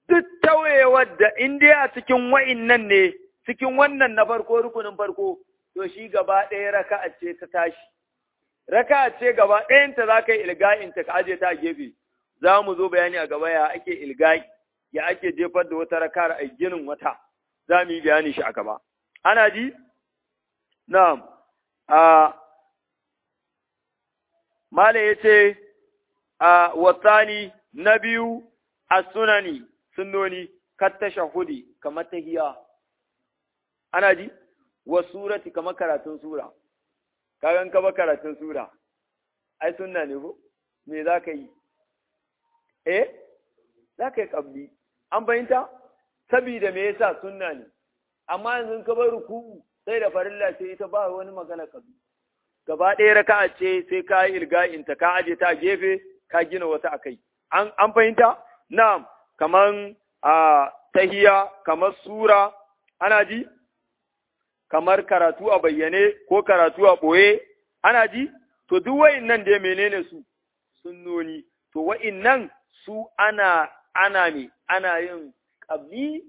duk tawayewar da in dai a cikin wa'innan ne cikin wannan na farko rukunin farko to shi gaba ɗaya raka'a ce ta tashi raka'a ce gaba ɗayanta za ka yi ilga'in ta ka aje ta a gefe za mu zo bayani a gaba ya ake ilga'i ya ake jefar da wata raka'ar a ginin wata za mu yi bayani shi a gaba ana ji na'am a mala yace a wasani na biyu a sunani sunnoni katta shahudi kamar tahiya ana ji wa surati kamar karatun sura kagan ka ba karatun sura ai sunna ne ko me za ka yi eh za ka yi kabli an bayinta sabida me yasa sunna ne amma yanzu ka bar ruku'u sai da farilla ce ita ba wani magana kabli gaba ɗaya raka'a ce sai ka yi ilga'in ta ka aje ta gefe ka gina wata akai an an fahimta na'am kaman a tahiya kamar sura ana ji kamar karatu a bayyane ko karatu a ɓoye ana ji to duk wa'innan dai menene su sunnoni to wa'innan su ana ana me ana yin ƙabli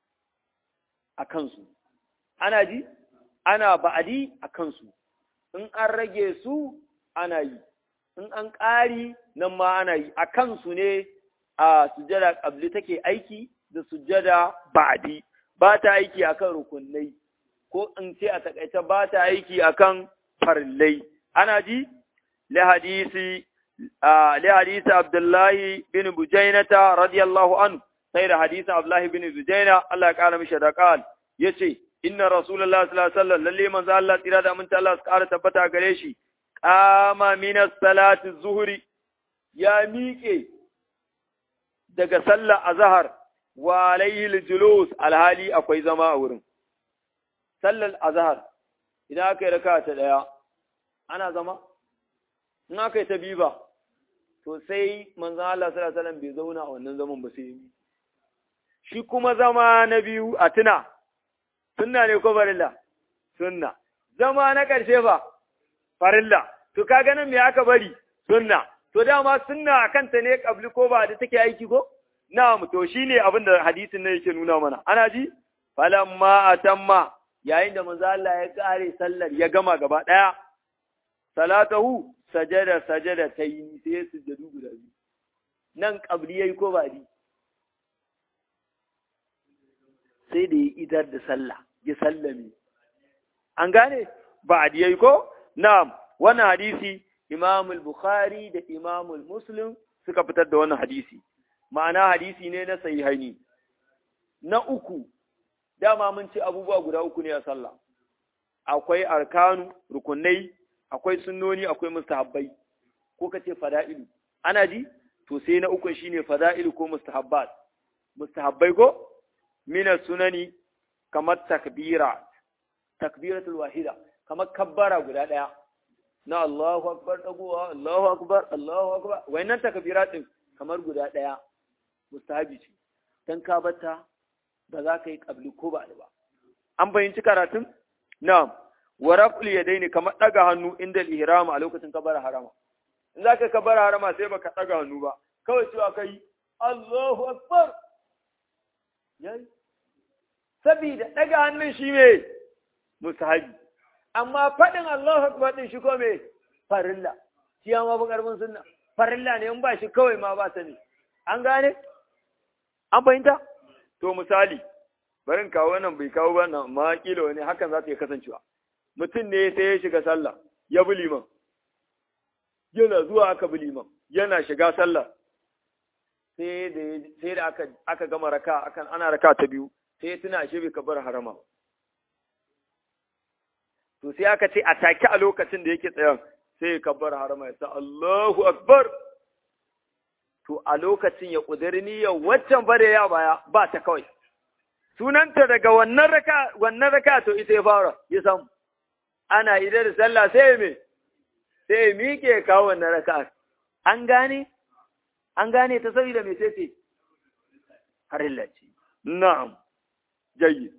a kansu ana ji ana ba'adi a kansu in an rage su ana yi in an ƙari nan ma ana yi a kansu ne a sujada ƙabli take aiki da sujada ba'adi ba ta aiki akan rukunai ko in ce a takaice ba ta aiki akan farillai ana ji li hadisi li hadisi Abdullahi bin Bujainata radiyallahu anhu sai da hadisin Abdullahi bin Bujaina Allah ya kara mishi da qal yace inna rasulullahi sallallahu alaihi wasallam lalle manzo Allah tsira da aminta Allah su kara tabbata gare shi qama min as-salati zuhri ya miƙe daga sallar azhar wa alayhi al-julus alhali akwai zama a wurin sallar azhar idan aka yi raka ta daya ana zama in aka yi ta biyu ba to sai manzon Allah sallallahu alaihi wasallam bai zauna a wannan zaman ba sai yi shi kuma zama na biyu a tuna sunna ne ko farilla sunna zama na ƙarshe fa farilla to kaga nan me aka bari sunna to dama sunna akan ta ne kabli ko ba da take aiki ko na'am to shine abin da hadisin nan yake nuna mana ana ji falamma atamma yayin da manzo Allah ya kare sallar ya gama gaba daya salatahu sajada sajada tayi sai sujjadu guda biyu nan kabli yayi ko ba di sai da ya idar da sallah ya sallame an gane ba a yayi ko na'am wannan hadisi Imam al-Bukhari da Imam al-Muslim suka fitar da wannan hadisi ma'ana hadisi ne na sahihaini na uku dama mun ce abubuwa guda uku ne a sallah akwai arkanu rukunai akwai sunnoni akwai mustahabbai ko kace fada'ilu ana ji to sai na uku shine fada'ilu ko mustahabbat mustahabbai ko mina sunani kamar takbira takbiratul wahida kamar kabbara guda daya na Allahu akbar dagowa Allahu akbar Allahu akbar wayannan takbirat din kamar guda daya mustahabi ce dan ka bata ba za ka yi kabli ko ba ba an fahimci karatun na'am wa raf'ul yadaini kamar daga hannu inda al-ihram a lokacin kabara harama in zaka kabara harama sai baka daga hannu ba kawai cewa kai Allahu akbar yayi sabida daga hannun shi me musahabi amma fadin Allahu akbar din shi ko me farilla shi ma ba karbin sunna farilla ne in ba shi kawai ma ba sani an gane an fahimta to misali barin kawo wannan bai kawo ba na ma kila wani hakan za ta yi kasancewa mutum ne sai ya shiga sallah ya bi liman yana zuwa aka bi liman yana shiga sallah sai da sai da aka aka gama raka akan ana raka ta biyu sai tuna shi bai kabar harama to sai aka ce a take a lokacin da yake tsayan sai ya kabar harama ya sa Allahu akbar to a lokacin ya kudiri niyyar waccan bare ya baya ba ta kawai sunanta daga wannan raka wannan raka to ita ya fara ya samu ana idar da sallah sai me sai miƙe kawo wannan raka an gane an gane ta saboda me sai ce harilla ce na'am jayyid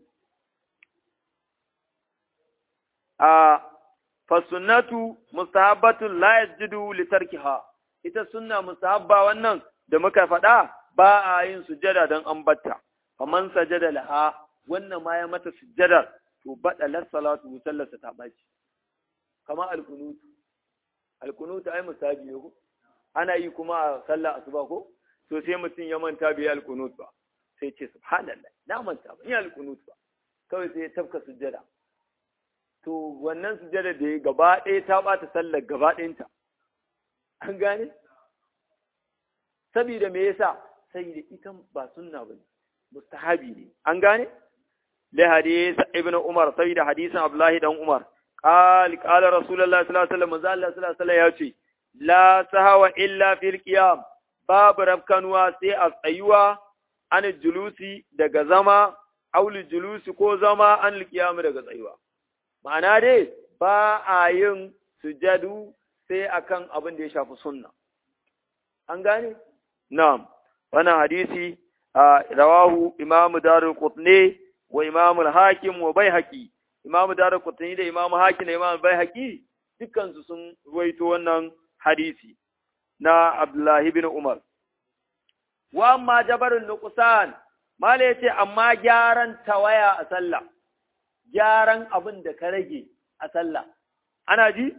a fasunnatu mustahabbatun la yasjudu li tarkiha ita sunna mustahabba wannan da muka faɗa ba a yin sujada don an batta faman sajada laha wannan ma ya mata sujadar to bada salatu sallarsa ta baci kama alkunutu alkunutu ai musabi ne ko ana yi kuma a sallar asuba ko to sai mutum ya manta bai alkunut ba sai ce subhanallah na manta ba ni alkunut ba kawai sai ya tafka sujada to wannan sujada da ya gaba ɗaya ta bata sallar gaba ɗayanta an gane saboda me yasa saboda ita ba sunna bane mustahabi ne an gane li hadith ibnu umar saboda hadisin abdullahi dan umar قال قال رسول الله صلى الله عليه وسلم manzo Allah sallallahu alaihi wasallam yace la sahawa illa fil qiyam babu rafkanuwa sai a tsayuwa an julusi daga zama auli julusi ko zama an qiyam daga tsayuwa ma'ana dai ba a yin sujadu sai akan abin da ya shafi sunna an gane na'am wannan hadisi rawahu imamu darul qutni wa imamu al-hakim wa baihaqi imamu darul qutni da imamu hakim da imamu baihaqi dukkan su sun ruwaito wannan hadisi na abdullahi bin umar wa amma jabarun nuqsan mala yace amma gyaran tawaya a sallah gyaran abin da ka rage a sallah ana ji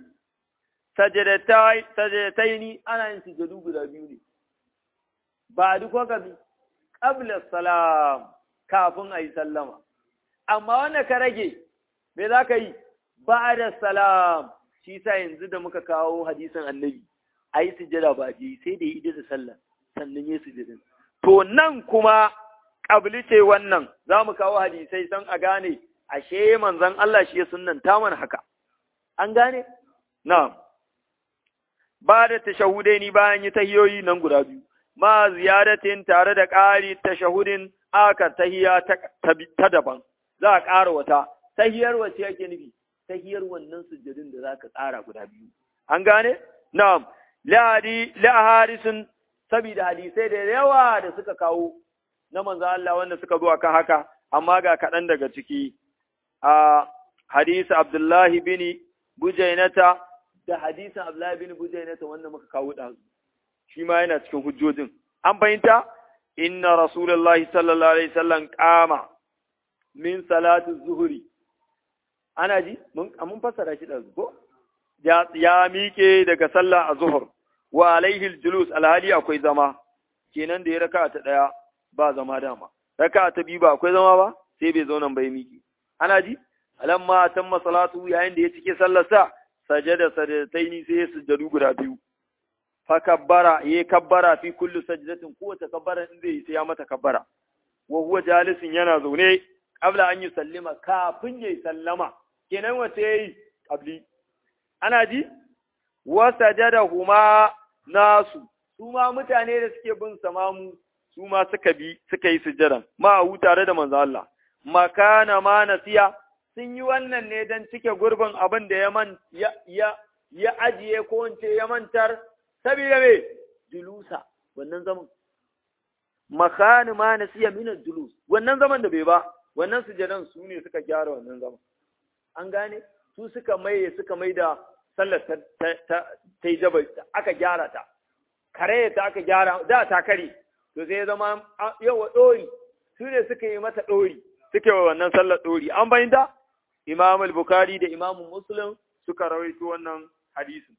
sajadataini ana yin sujadu guda biyu ne ba duk wakabi qabla salam kafin ayi sallama amma wanda ka rage me za ka yi ba'da salam shi sa yanzu da muka kawo hadisin annabi ayi sujada ba ji sai da yi da sallah sannan yi sujudin to nan kuma qabli ce wannan za mu kawo hadisai san a gane ashe manzon Allah shi ya sunnanta mana haka an gane na'am ba da tashahudai ni bayan yi tahiyoyi nan guda biyu ma ziyadatin tare da ƙari tashahudin aka tahiya ta daban za a ƙara wata tahiyar wace yake nufi tahiyar wannan sujjadin da za ka ƙara guda biyu an gane na'am la'adi la'harisun saboda hadisai da yawa da suka kawo na manzo Allah wanda suka zo akan haka amma ga kaɗan daga ciki a hadisi Abdullahi bin Bujainata da hadisin Abdullahi bin Bujainata wanda muka kawo ɗazu shi ma yana cikin hujjojin an fahimta inna rasulullahi sallallahu alaihi wasallam qama min salatu zuhuri ana ji mun mun fassara shi ɗazu ko ya ya miƙe daga sallah a zuhur wa alaihi aljulus alhali akwai zama kenan da ya raka ta ɗaya ba zama dama raka ta biyu ba akwai zama ba sai bai zauna bai miƙe ana ji alamma tamma salatu yayin da ya cike sallarsa sajada sajadataini sai ya sujjadu guda biyu fa kabbara ya kabbara fi kullu sajdatin kowace kabbara in zai sai ya mata kabbara wa huwa jalisin yana zaune qabla an yusallima kafin yayi sallama kenan wace yayi qabli ana ji wa sajadahuma nasu su ma mutane da suke bin samamu su ma suka bi suka yi sujjadan ma hu tare da manzo Allah makana ma nasiya sun yi wannan ne don cike gurbin abin da ya man ya ya ajiye ko wance ya mantar saboda me julusa wannan zaman makani ma nasiya min julus wannan zaman da bai ba wannan sujadan su ne suka gyara wannan zaman an gane su suka maye suka mai da sallar ta ta ta yi jaba aka gyara ta kare ta aka gyara da ta kare to sai ya zama yawa dori su ne suka yi mata dori suke wa wannan sallar dori an bayyana Imam al-Bukhari da Imam Muslim suka rawaito wannan hadisin.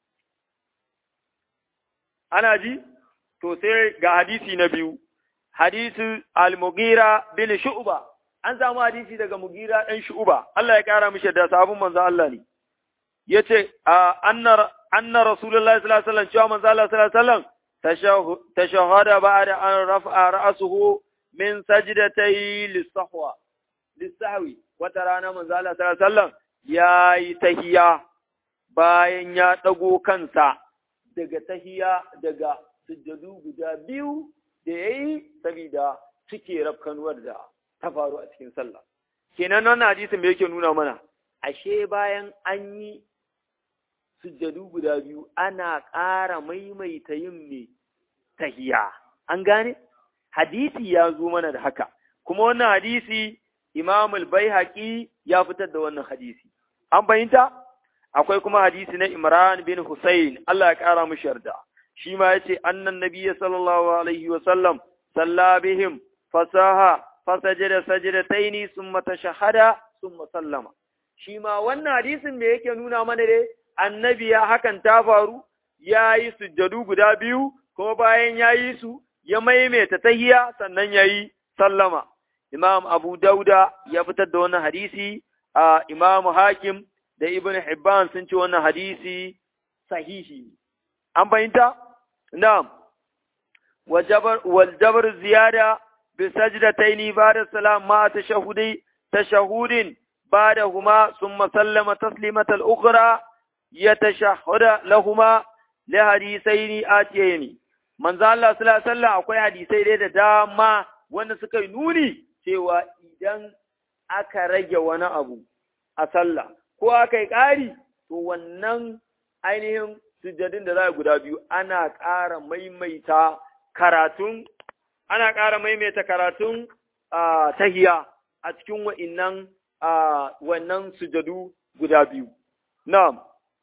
Ana ji? To sai ga hadisi na biyu, hadisi al-Mughira bin Shu'ba. An samu hadisi daga Mughira ɗan Shu'ba. Allah ya ƙara mishi da sabon manzo Allah ne. Yace anna anna Rasulullahi sallallahu alaihi wasallam cewa manzo Allah sallallahu alaihi wasallam tashahhada ba'da an rafa'a ra'suhu min sajdatay lis-sahwa lis-sahwi wata rana manzo Allah sallallahu alaihi wasallam yayi tahiya bayan ya dago kansa daga tahiya daga sujjadu guda biyu da yayi saboda cike rafkanuwar da ta faru a cikin sallah kenan wannan hadisin me yake nuna mana ashe bayan an yi sujjadu guda biyu ana ƙara maimaita yin me tahiya an gane hadisi ya zo mana da haka kuma wannan hadisi Imam al-Baihaqi ya fitar da wannan hadisi. An fahimta? Akwai kuma hadisi na Imran bin Hussein, Allah ya kara mishi yarda. Shi ma yace annan nabiyyi sallallahu alaihi wa sallam صلى بهم فساها فسجد سجدتين ثم تشهد ثم سلم shi ma wannan hadisin da yake nuna mana dai annabi ya hakan ta faru ya yi sujjadu guda biyu kuma bayan ya yi su ya maimaita tahiya sannan ya yi sallama imam abu dauda ya fitar da wannan hadisi a imam hakim da ibn hibban sun ce wannan hadisi sahihi an fahimta na'am wal jabr ziyada bi sajdataini ba'da salam ma tashahudi tashahudin بعدهما ثم سلم تسليمة الأخرى يتشهد لهما لحديثين آتيين من ذا الله صلى الله عليه وسلم akwai hadisai dai da dama wanda suka yi nuni cewa idan aka rage wani abu a sallah ko aka yi ƙari to wannan ainihin sujjadin da za guda biyu ana ƙara maimaita karatun ana ƙara maimaita karatun tahiya a cikin wa'innan a wannan sujadu guda biyu. Na'am.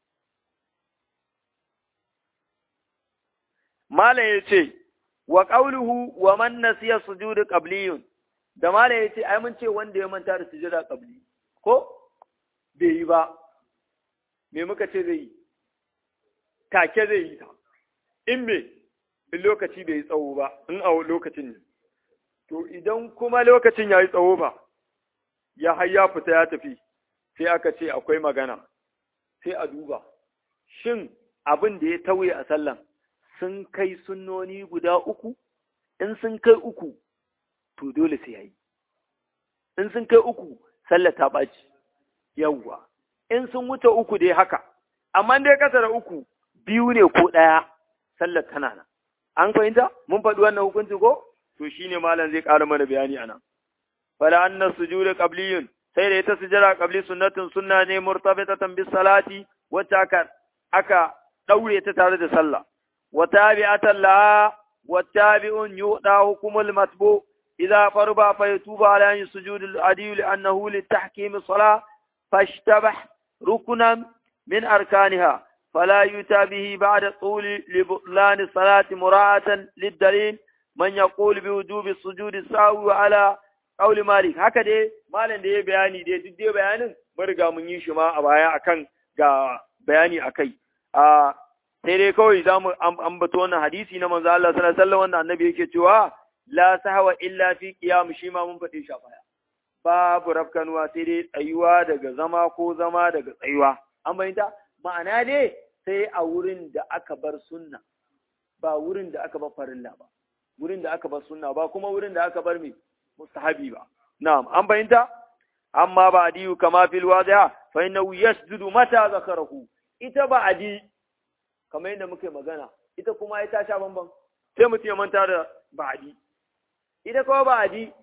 Malam ya ce, wa ƙauluhu wa man nasiya sujudu qabliyun da malam ya ce, ai mun ce wanda ya manta da sujuda qabli, ko? Bai yi ba, me muka ce zai yi? Take zai yi ta, in me, in lokaci bai yi tsawo ba, in a lokacin ne. To idan kuma lokacin ya yi tsawo ba, ya har ya fita ya tafi sai aka ce akwai magana sai a duba shin abin da ya tauye a sallan sun kai sunnoni guda uku in sun kai uku to dole sai yayi in sun kai uku sallar ta ɓaci yawwa in sun wuce uku dai haka amma dai kasa da uku biyu ne ko ɗaya sallar tana nan an fahimta mun faɗi wannan hukunci ko to shine malam zai ƙara mana bayani anan fala anna sujudu qabliyun sai da ita sujada qabli sunnatun sunna ne murtabitatan bis salati wacce aka aka daure ta tare da sallah wa tabi'atan la wa tabi'un yuda hukumul matbu idza farba fa yatuba ala an sujud al adi li annahu li tahkim salah fashtabah ruknan min arkaniha فلا يؤتى به بعد طول لبطلان الصلاة مراعاة للدليل من يقول بوجوب السجود السهو على Kauli Malik, haka dai malam da ya bayani dai duk dai bayanin mun riga mun yi shi ma a baya akan ga bayani akai. A sai dai kawai za mu ambato wannan hadisi na manzo Allah sallallahu alaihi wasallam wanda annabi yake cewa la sahwa illa fi qiyam shi ma mun faɗe shi a baya. Babu rafkanuwa sai dai tsayuwa daga zama ko zama daga tsayuwa. An bayyanta ma'ana dai sai a wurin da aka bar sunna ba wurin da aka bar farilla ba. Wurin da aka bar sunna ba kuma wurin da aka bar me mustahabi ba. Na'am, an bayyanta? Amma ba adiyu kama fil wadiha fa innahu yasjudu mata zakarahu. Ita ba adi kamar yadda muke magana, ita kuma ita sha bamban. Sai mutum ya manta da ba adi. Ita kuma ba adi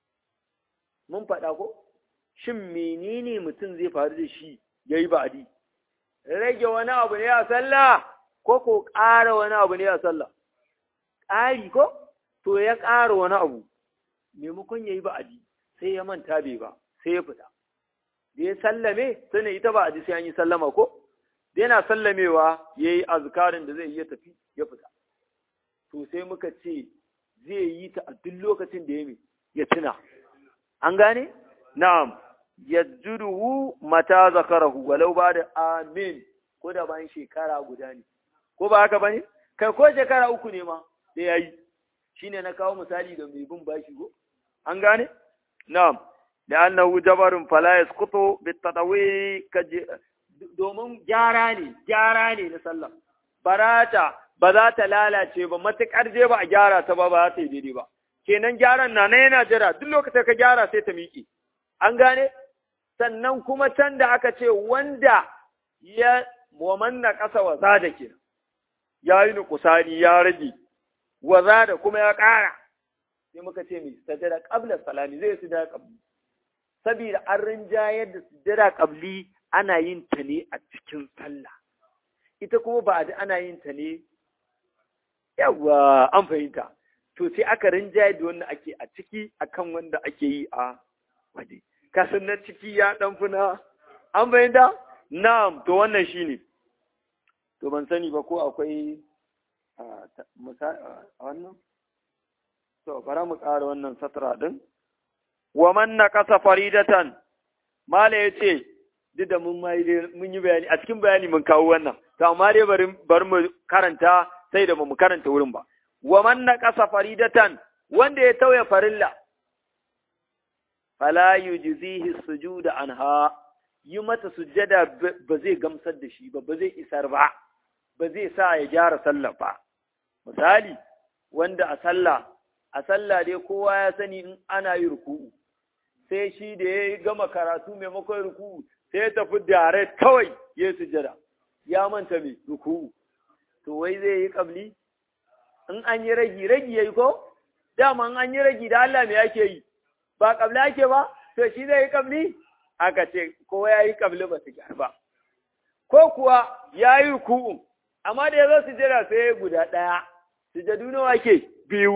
mun faɗa ko? Shin menene mutum zai faru da shi yayi ba adi? Rage wani abu ne a sallah ko ko ƙara wani abu ne a sallah? Ƙari ko? To ya ƙara wani abu. maimakon ya yi ba'adi sai ya manta bai ba sai ya fita da ya sallame sai ita ba'adi sai an yi sallama ko da yana sallamewa ya yi azkarin da zai yi ya tafi ya fita to sai muka ce zai yi ta a duk lokacin da ya mai ya tuna an gane na'am yajjuduhu mata zakarahu walau ba da amin ko da bayan shekara guda ne ko ba haka bane kai ko shekara uku ne ma da yayi shine na kawo misali da mai bin bashi go an gane na'am da annahu jabarun fala yasqutu bitadawi domin gyara ne gyara ne na sallah barata ba za ta lalace ba matukar je ba a gyara ta ba ba za ta yi daidai ba kenan gyaran na na yana jira duk lokacin ka gyara sai ta miƙe an gane sannan kuma can da aka ce wanda ya wamanna ƙasa wa da kenan ya yi nukusani ya rage waza da kuma ya ƙara sai muka ce mai sajada qabla salami zai sujada qabli saboda an rinjayar da sujada qabli ana yin ta ne a cikin sallah ita kuma ba da ana yin ta ne yawa an fahimta to sai aka rinjayar da wanda ake a ciki akan wanda ake yi a waje kasan na ciki ya dan funa an fahimta na'am to wannan shine to ban sani ba ko akwai a wannan to bara mu ƙara wannan satra din wa man naqasa faridatan mala yace duk da mun mai mun yi bayani a cikin bayani mun kawo wannan to amma dai bari bari mu karanta sai da mu karanta wurin ba wa man naqasa faridatan wanda ya tauye farilla fala yujzihi sujuda anha yi mata sujjada ba zai gamsar da shi ba ba zai isar ba ba zai sa ya gyara sallah ba misali wanda a sallah a sallah dai kowa ya sani in ana yi ruku'u sai shi da ya gama karatu maimakon ruku'u sai ya tafi direct kawai ya yi sujjada ya manta mai ruku'u to wai zai yi kabli in an yi ragi ragi yayi ko dama in an yi ragi da Allah me yake yi ba kabli ake ba to shi zai yi kabli aka ce ko ya yi kabli ba su gyara ba ko kuwa ya yi ruku'u amma da ya zo sujjada sai ya guda ɗaya sujjadu nawa ke biyu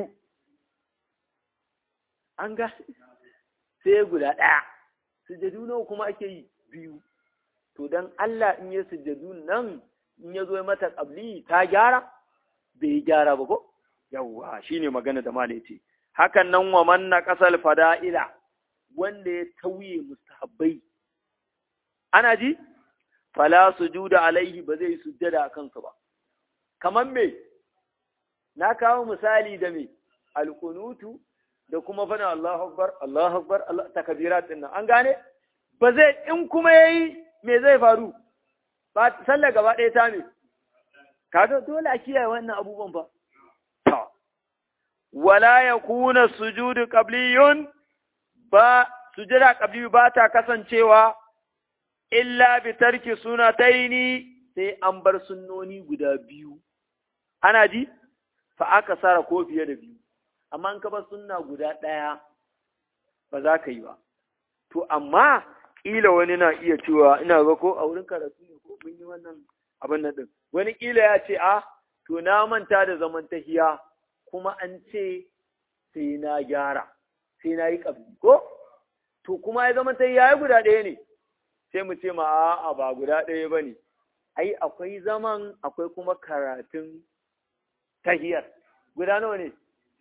an ga sai guda ɗaya sujjadu nawa kuma ake yi biyu to dan Allah in ya sujjadu nan in ya zo mata kabli ta gyara bai gyara ba ko yawwa shine magana da malai ce hakan nan wa manna kasal fada'ila wanda ya tauye mustahabbai ana ji fala sujuda alaihi ba zai sujjada a kansu ba kaman me na kawo misali da me alkunutu da kuma fana Allahu akbar Allahu akbar Allah takbirat din nan an gane ba zai in kuma yayi me zai faru ba sallar gaba ɗaya ta me kaga dole a kiyaye wannan abubuwan ba to wala yakuna sujudu qabliyun ba sujada qabli ba ta kasancewa illa bi tarki sunataini sai an bar sunnoni guda biyu ana ji fa aka sara ko fiye da biyu amma in ka bar sunna guda ɗaya ba za ka yi ba to amma ƙila wani na iya cewa ina ga ko a wurin karatu ne ko mun yi wannan abin nan din wani ƙila ya ce a to na manta da zaman tahiya kuma an ce sai na gyara sai na yi ƙabli ko to kuma ya zama tahiya ya guda ɗaya ne sai mu ce ma a'a ba guda ɗaya ba ne ai akwai zaman akwai kuma karatun tahiyar guda nawa ne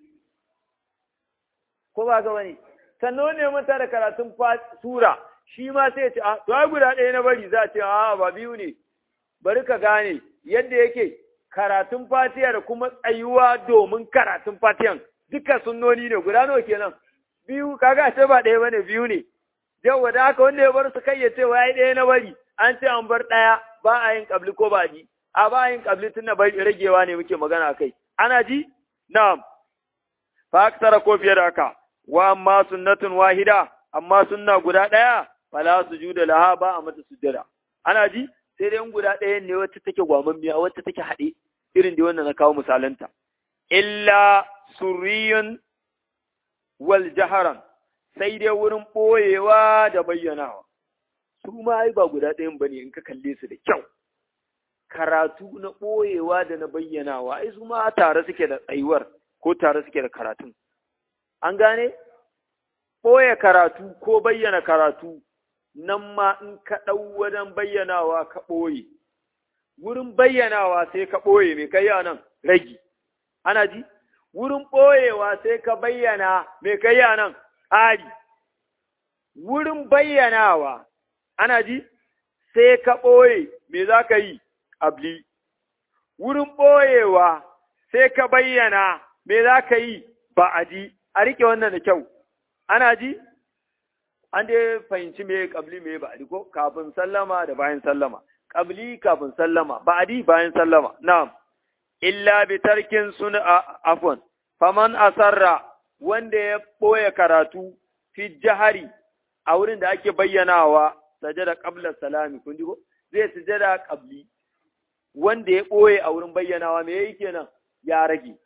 ko ba ga wani sannan ne manta da karatun sura shi ma sai ce a to ai guda ɗaya na bari za a ce a ba biyu ne bari ka gane yadda yake karatun fatiha da kuma tsayuwa domin karatun fatihan duka sunnoni ne guda nawa kenan biyu kaga ce ba ɗaya bane biyu ne yau da haka wanda ya bar su kai ya ce wa ɗaya na bari an ce an bar ɗaya ba a yin kabli ko ba ji a ba a yin kabli tun na bari ragewa ne muke magana kai ana ji na'am fa aksara ko fiye da haka wa amma sunnatun wahida amma sunna guda ɗaya fala sujuda laha ba a mata sujjada ana ji sai dai guda ɗaya ne wacce take gwamammiya wacce take haɗe irin da wannan na kawo misalanta illa surriyun wal jaharan sai dai wurin ɓoyewa da bayyanawa su ma ai ba guda ɗayan bane in ka kalle su da kyau karatu na ɓoyewa da na bayyanawa ai su ma tare suke da tsayuwar ko tare suke da karatun an gane ɓoye karatu ko bayyana karatu nan ma in ka ɗau wajen bayyanawa ka ɓoye wurin bayyanawa sai ka ɓoye mai kai nan ragi ana ji wurin ɓoyewa sai ka bayyana mai kai nan ƙari wurin bayyanawa ana ji sai ka ɓoye me za ka yi abli wurin ɓoyewa sai ka bayyana me za ka yi ba a ji a riƙe wannan da kyau ana ji an dai fahimci me ƙabli me ba a ko kafin sallama da bayan sallama ƙabli kafin sallama ba a di bayan sallama na'am illa bi tarkin sun afwan faman asarra wanda ya ɓoye karatu fi jahari a wurin da ake bayyanawa sajada qabla salami kun ji ko zai sujada qabli wanda ya ɓoye a wurin bayyanawa me yayi kenan ya rage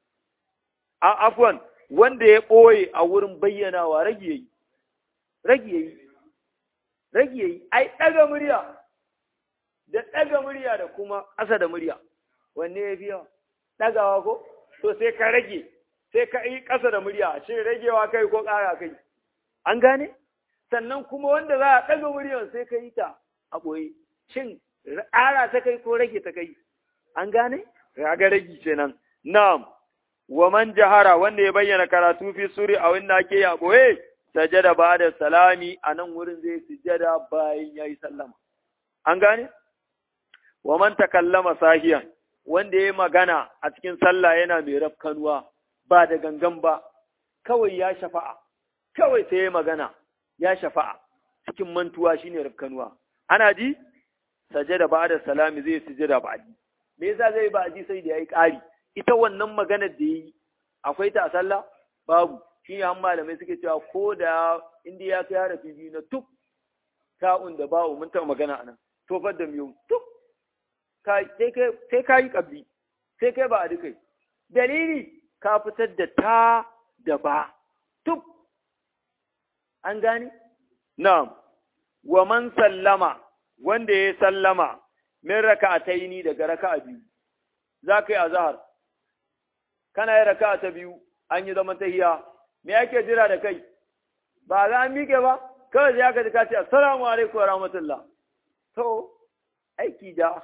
a afwan wanda ya ɓoye a wurin bayyanawa rage yayi rage yayi rage yayi ai daga murya da daga murya da kuma ƙasa da murya wanne ya fi yawa dagawa ko to sai ka rage sai ka yi ƙasa da murya shi ragewa kai ko ƙara kai an gane sannan kuma wanda za a ɗaga muryar sai ka yi ta a ɓoye shin ƙara ta kai ko rage ta kai an gane raga ragi kenan na'am wa man jahara wanda ya bayyana karatu fi suri a wanda ake ya boye sajada ba da salami a nan wurin zai sujada bayan ya yi sallama an gane wa man takallama sahiyan wanda ya magana a cikin sallah yana mai rafkanuwa ba da gangan ba kawai ya shafa'a kawai sai ya magana ya shafa'a cikin mantuwa shine rafkanuwa ana ji sajada ba da salami zai sujada ba me yasa zai ba ji sai da yayi ƙari ita wannan maganar da yi akwai ta a sallah babu shi ne an malamai suke cewa ko da inda ya kai harafi biyu na tuk ta'un da ba'u mun taɓa magana anan tofar da miyau tuk sai ka yi ƙabli sai kai ba a dukai dalili ka fitar da ta da ba tuk an gane na'am wa man sallama wanda ya sallama min raka'ataini daga raka'a biyu za ka yi azhar kana yi raka'a ta biyu an yi zaman tahiya me yake jira da kai ba za an miƙe ba kawai sai aka ji ka ce assalamu alaikum wa rahmatullah to aiki da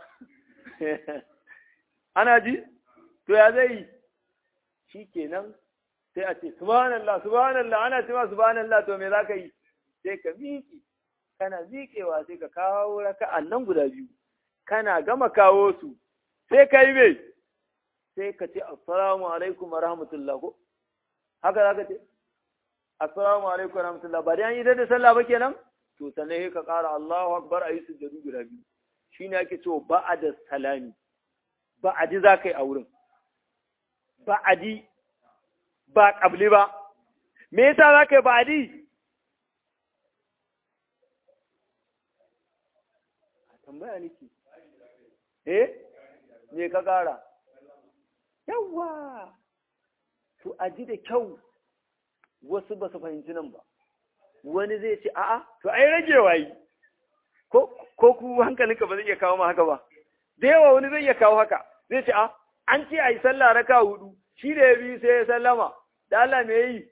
ana ji to ya zai yi shi kenan sai a ce subhanallah subhanallah ana cewa subhanallah to me za ka yi sai ka miƙe kana miƙewa sai ka kawo raka'an nan guda biyu kana gama kawo su sai ka yi mai sai ka ce assalamu alaikum wa rahmatullah ko haka za ka ce assalamu alaikum wa rahmatullah ba dai an yi da sallah ba kenan to sannan sai ka ƙara Allahu akbar ayi sujjadu guda biyu shine ake cewa ba'ada salami ba'adi za ka yi a wurin ba'adi ba ƙabli ba me yasa za ka yi ba'adi tambaya niki eh me ka ƙara yawwa to a ji da kyau wasu ba su fahimci nan ba wani zai ce a'a to ai ragewa yi ko ko ku hankalinka ba zai iya kawo ma haka ba da yawa wani zai iya kawo haka zai ce a an ce a yi sallah raka hudu shi da ya biyu sai ya sallama da Allah me yi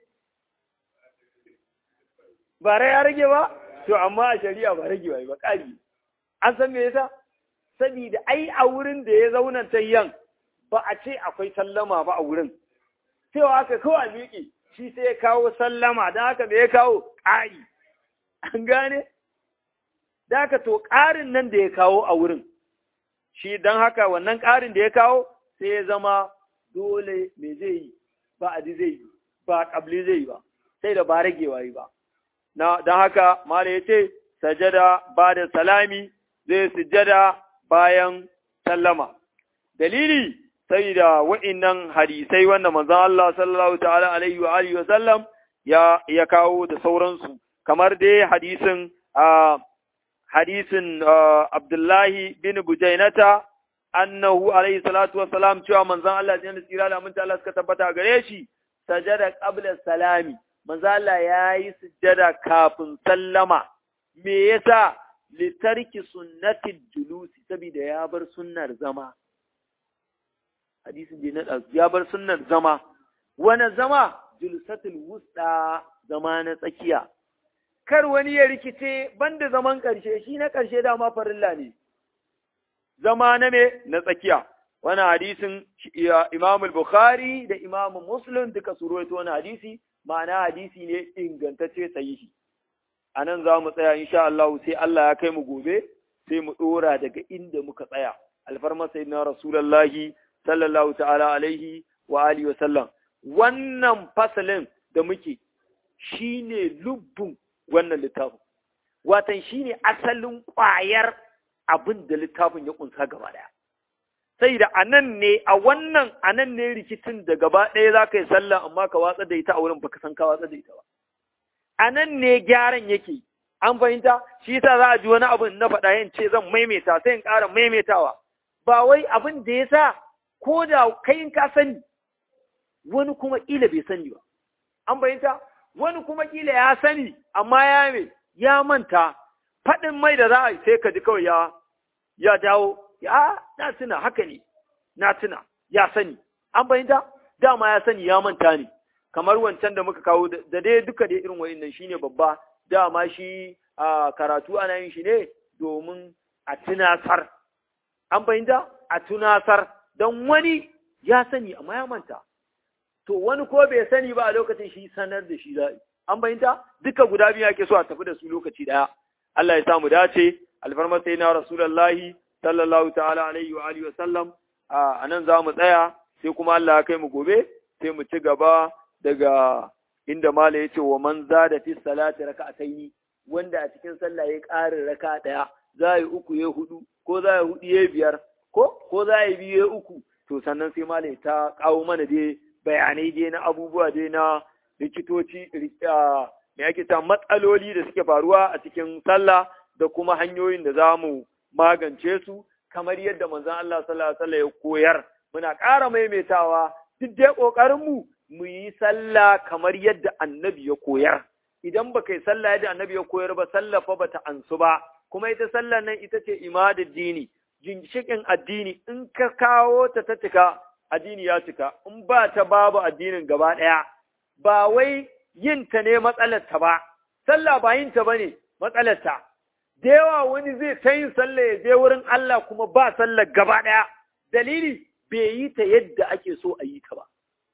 ba rai ya rage ba to amma a shari'a ba rage ba ƙari an san me yasa saboda ai a wurin da ya zauna tayyan ba a ce akwai sallama ba a wurin cewa aka kawai miƙe shi sai ya kawo sallama don haka me ya kawo ƙari an gane da haka to ƙarin nan da ya kawo a wurin shi don haka wannan ƙarin da ya kawo sai ya zama dole me zai yi ba adi zai yi ba ƙabli zai yi ba sai da ba ragewa yi ba don haka mala ya ce sajada ba da salami zai sujada bayan sallama dalili sai da wa'innan hadisai wanda manzon Allah sallallahu ta'ala alaihi wa alihi wa sallam ya ya kawo da sauransu kamar dai hadisin a hadisin Abdullahi bin Bujainata annahu alaihi salatu wa salam cewa manzon Allah ya tsira da mun Allah suka tabbata gare shi sajada qabla salami manzon Allah yayi sujjada kafin sallama me yasa litarki sunnati julusi saboda ya bar sunnar zama hadisin da na ya bar sunnar zama wani zama julsatul wusta zama na tsakiya kar wani ya rikice banda zaman ƙarshe shi na ƙarshe dama farilla ne zama na me na tsakiya wani hadisin Imam Bukhari da Imam Muslim duka su rawaito wani hadisi ma'ana hadisi ne ingantacce sahihi anan za mu tsaya insha Allah sai Allah ya kai mu gobe sai mu dora daga inda muka tsaya alfarma sayyidina rasulullahi sallallahu ta'ala alaihi wa alihi wa sallam wannan fasalin da muke shine lubbun wannan littafin watan shine asalin ƙwayar abin da littafin ya kunsa gaba daya sai da anan ne a wannan anan ne rikicin da gaba ɗaya za ka yi sallah amma ka watsa da ita a wurin baka san ka watsa da ita ba anan ne gyaran yake an fahimta shi yasa za a ji wani abu na faɗa yin ce zan maimaita sai in ƙara maimaitawa ba wai abin da ya sa ko da kai ka sani wani kuma ƙila bai sani ba an fahimta wani kuma ƙila ya sani amma ya me ya manta faɗin mai da za a sai ka ji kawai ya ya dawo ya na tuna haka ne na tuna ya sani an fahimta dama ya sani ya manta ne kamar wancan da muka kawo da dai duka dai irin wa'innan shine babba dama shi a karatu ana yin shi ne domin a tunasar an fahimta a tunasar don wani ya sani amma ya manta to wani ko bai sani ba a lokacin shi sanar da shi za'i an bayyanta duka guda biyu ake so a tafi da su lokaci daya Allah ya samu dace alfarmar sai na rasulullahi sallallahu ta'ala alaihi wa alihi wa sallam a nan za mu tsaya sai kuma Allah ya kai mu gobe sai mu ci gaba daga inda mala yace wa man zada fi salati raka'ataini wanda a cikin sallah ya ƙarin raka daya za yi uku ya hudu ko za yi hudu ya biyar ko ko za yi biyu ya uku to sannan sai mala ta kawo mana dai bayanai dai na abubuwa dai na likitoci me ake ta matsaloli da suke faruwa a cikin sallah da kuma hanyoyin da za mu magance su kamar yadda manzon Allah sallallahu alaihi wasallam ya koyar muna ƙara maimaitawa duk dai ƙoƙarin mu mu yi sallah kamar yadda annabi ya koyar idan ba kai sallah yadda annabi ya koyar ba sallah fa bata ansu ba kuma ita sallah nan ita ce imadud dini ginshikin addini in ka kawo ta ta cika addini ya cika in ba ta babu addinin gaba ɗaya ba wai yin ta ne matsalar ta ba sallah ba yin ta bane matsalar ta da yawa wani zai ta yin sallah ya je wurin Allah kuma ba sallah gaba ɗaya dalili bai yi ta yadda ake so a yi ta ba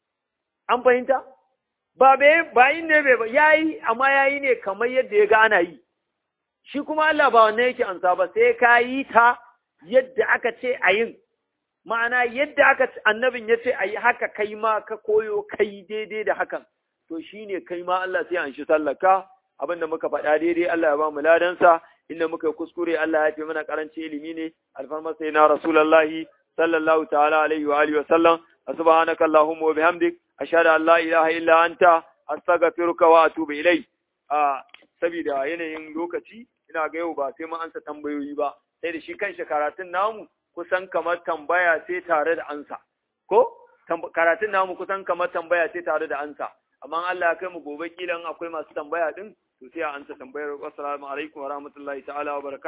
an fahimta ba ba yin ne bai ba yayi amma yayi ne kamar yadda ya ga ana yi shi kuma Allah ba wannan yake ansa ba sai ka yi ta yadda aka ce a yin ma'ana yadda aka annabin ya ce a yi haka kai ma ka koyo kai daidai da hakan to shine kai ma Allah sai an shi sallaka abin da muka faɗa daidai Allah ya ba mu ladansa inda muka kuskure Allah ya fi mana karanci ilimi ne alfarma sai na rasulullahi sallallahu ta'ala alaihi wa alihi wa sallam subhanaka allahumma wa bihamdik ashhadu an la ilaha illa anta astaghfiruka wa atubu ilai a saboda yanayin lokaci ina ga yau ba sai mun ansa tambayoyi ba sai da shi kanshi karatun namu kusan kamar tambaya sai tare da ansa ko karatun namu kusan kamar tambaya sai tare da ansa amma Allah ya kai mu gobe kilan akwai masu tambaya din to sai a ansa tambayar assalamu alaikum wa rahmatullahi ta'ala wa barakatuh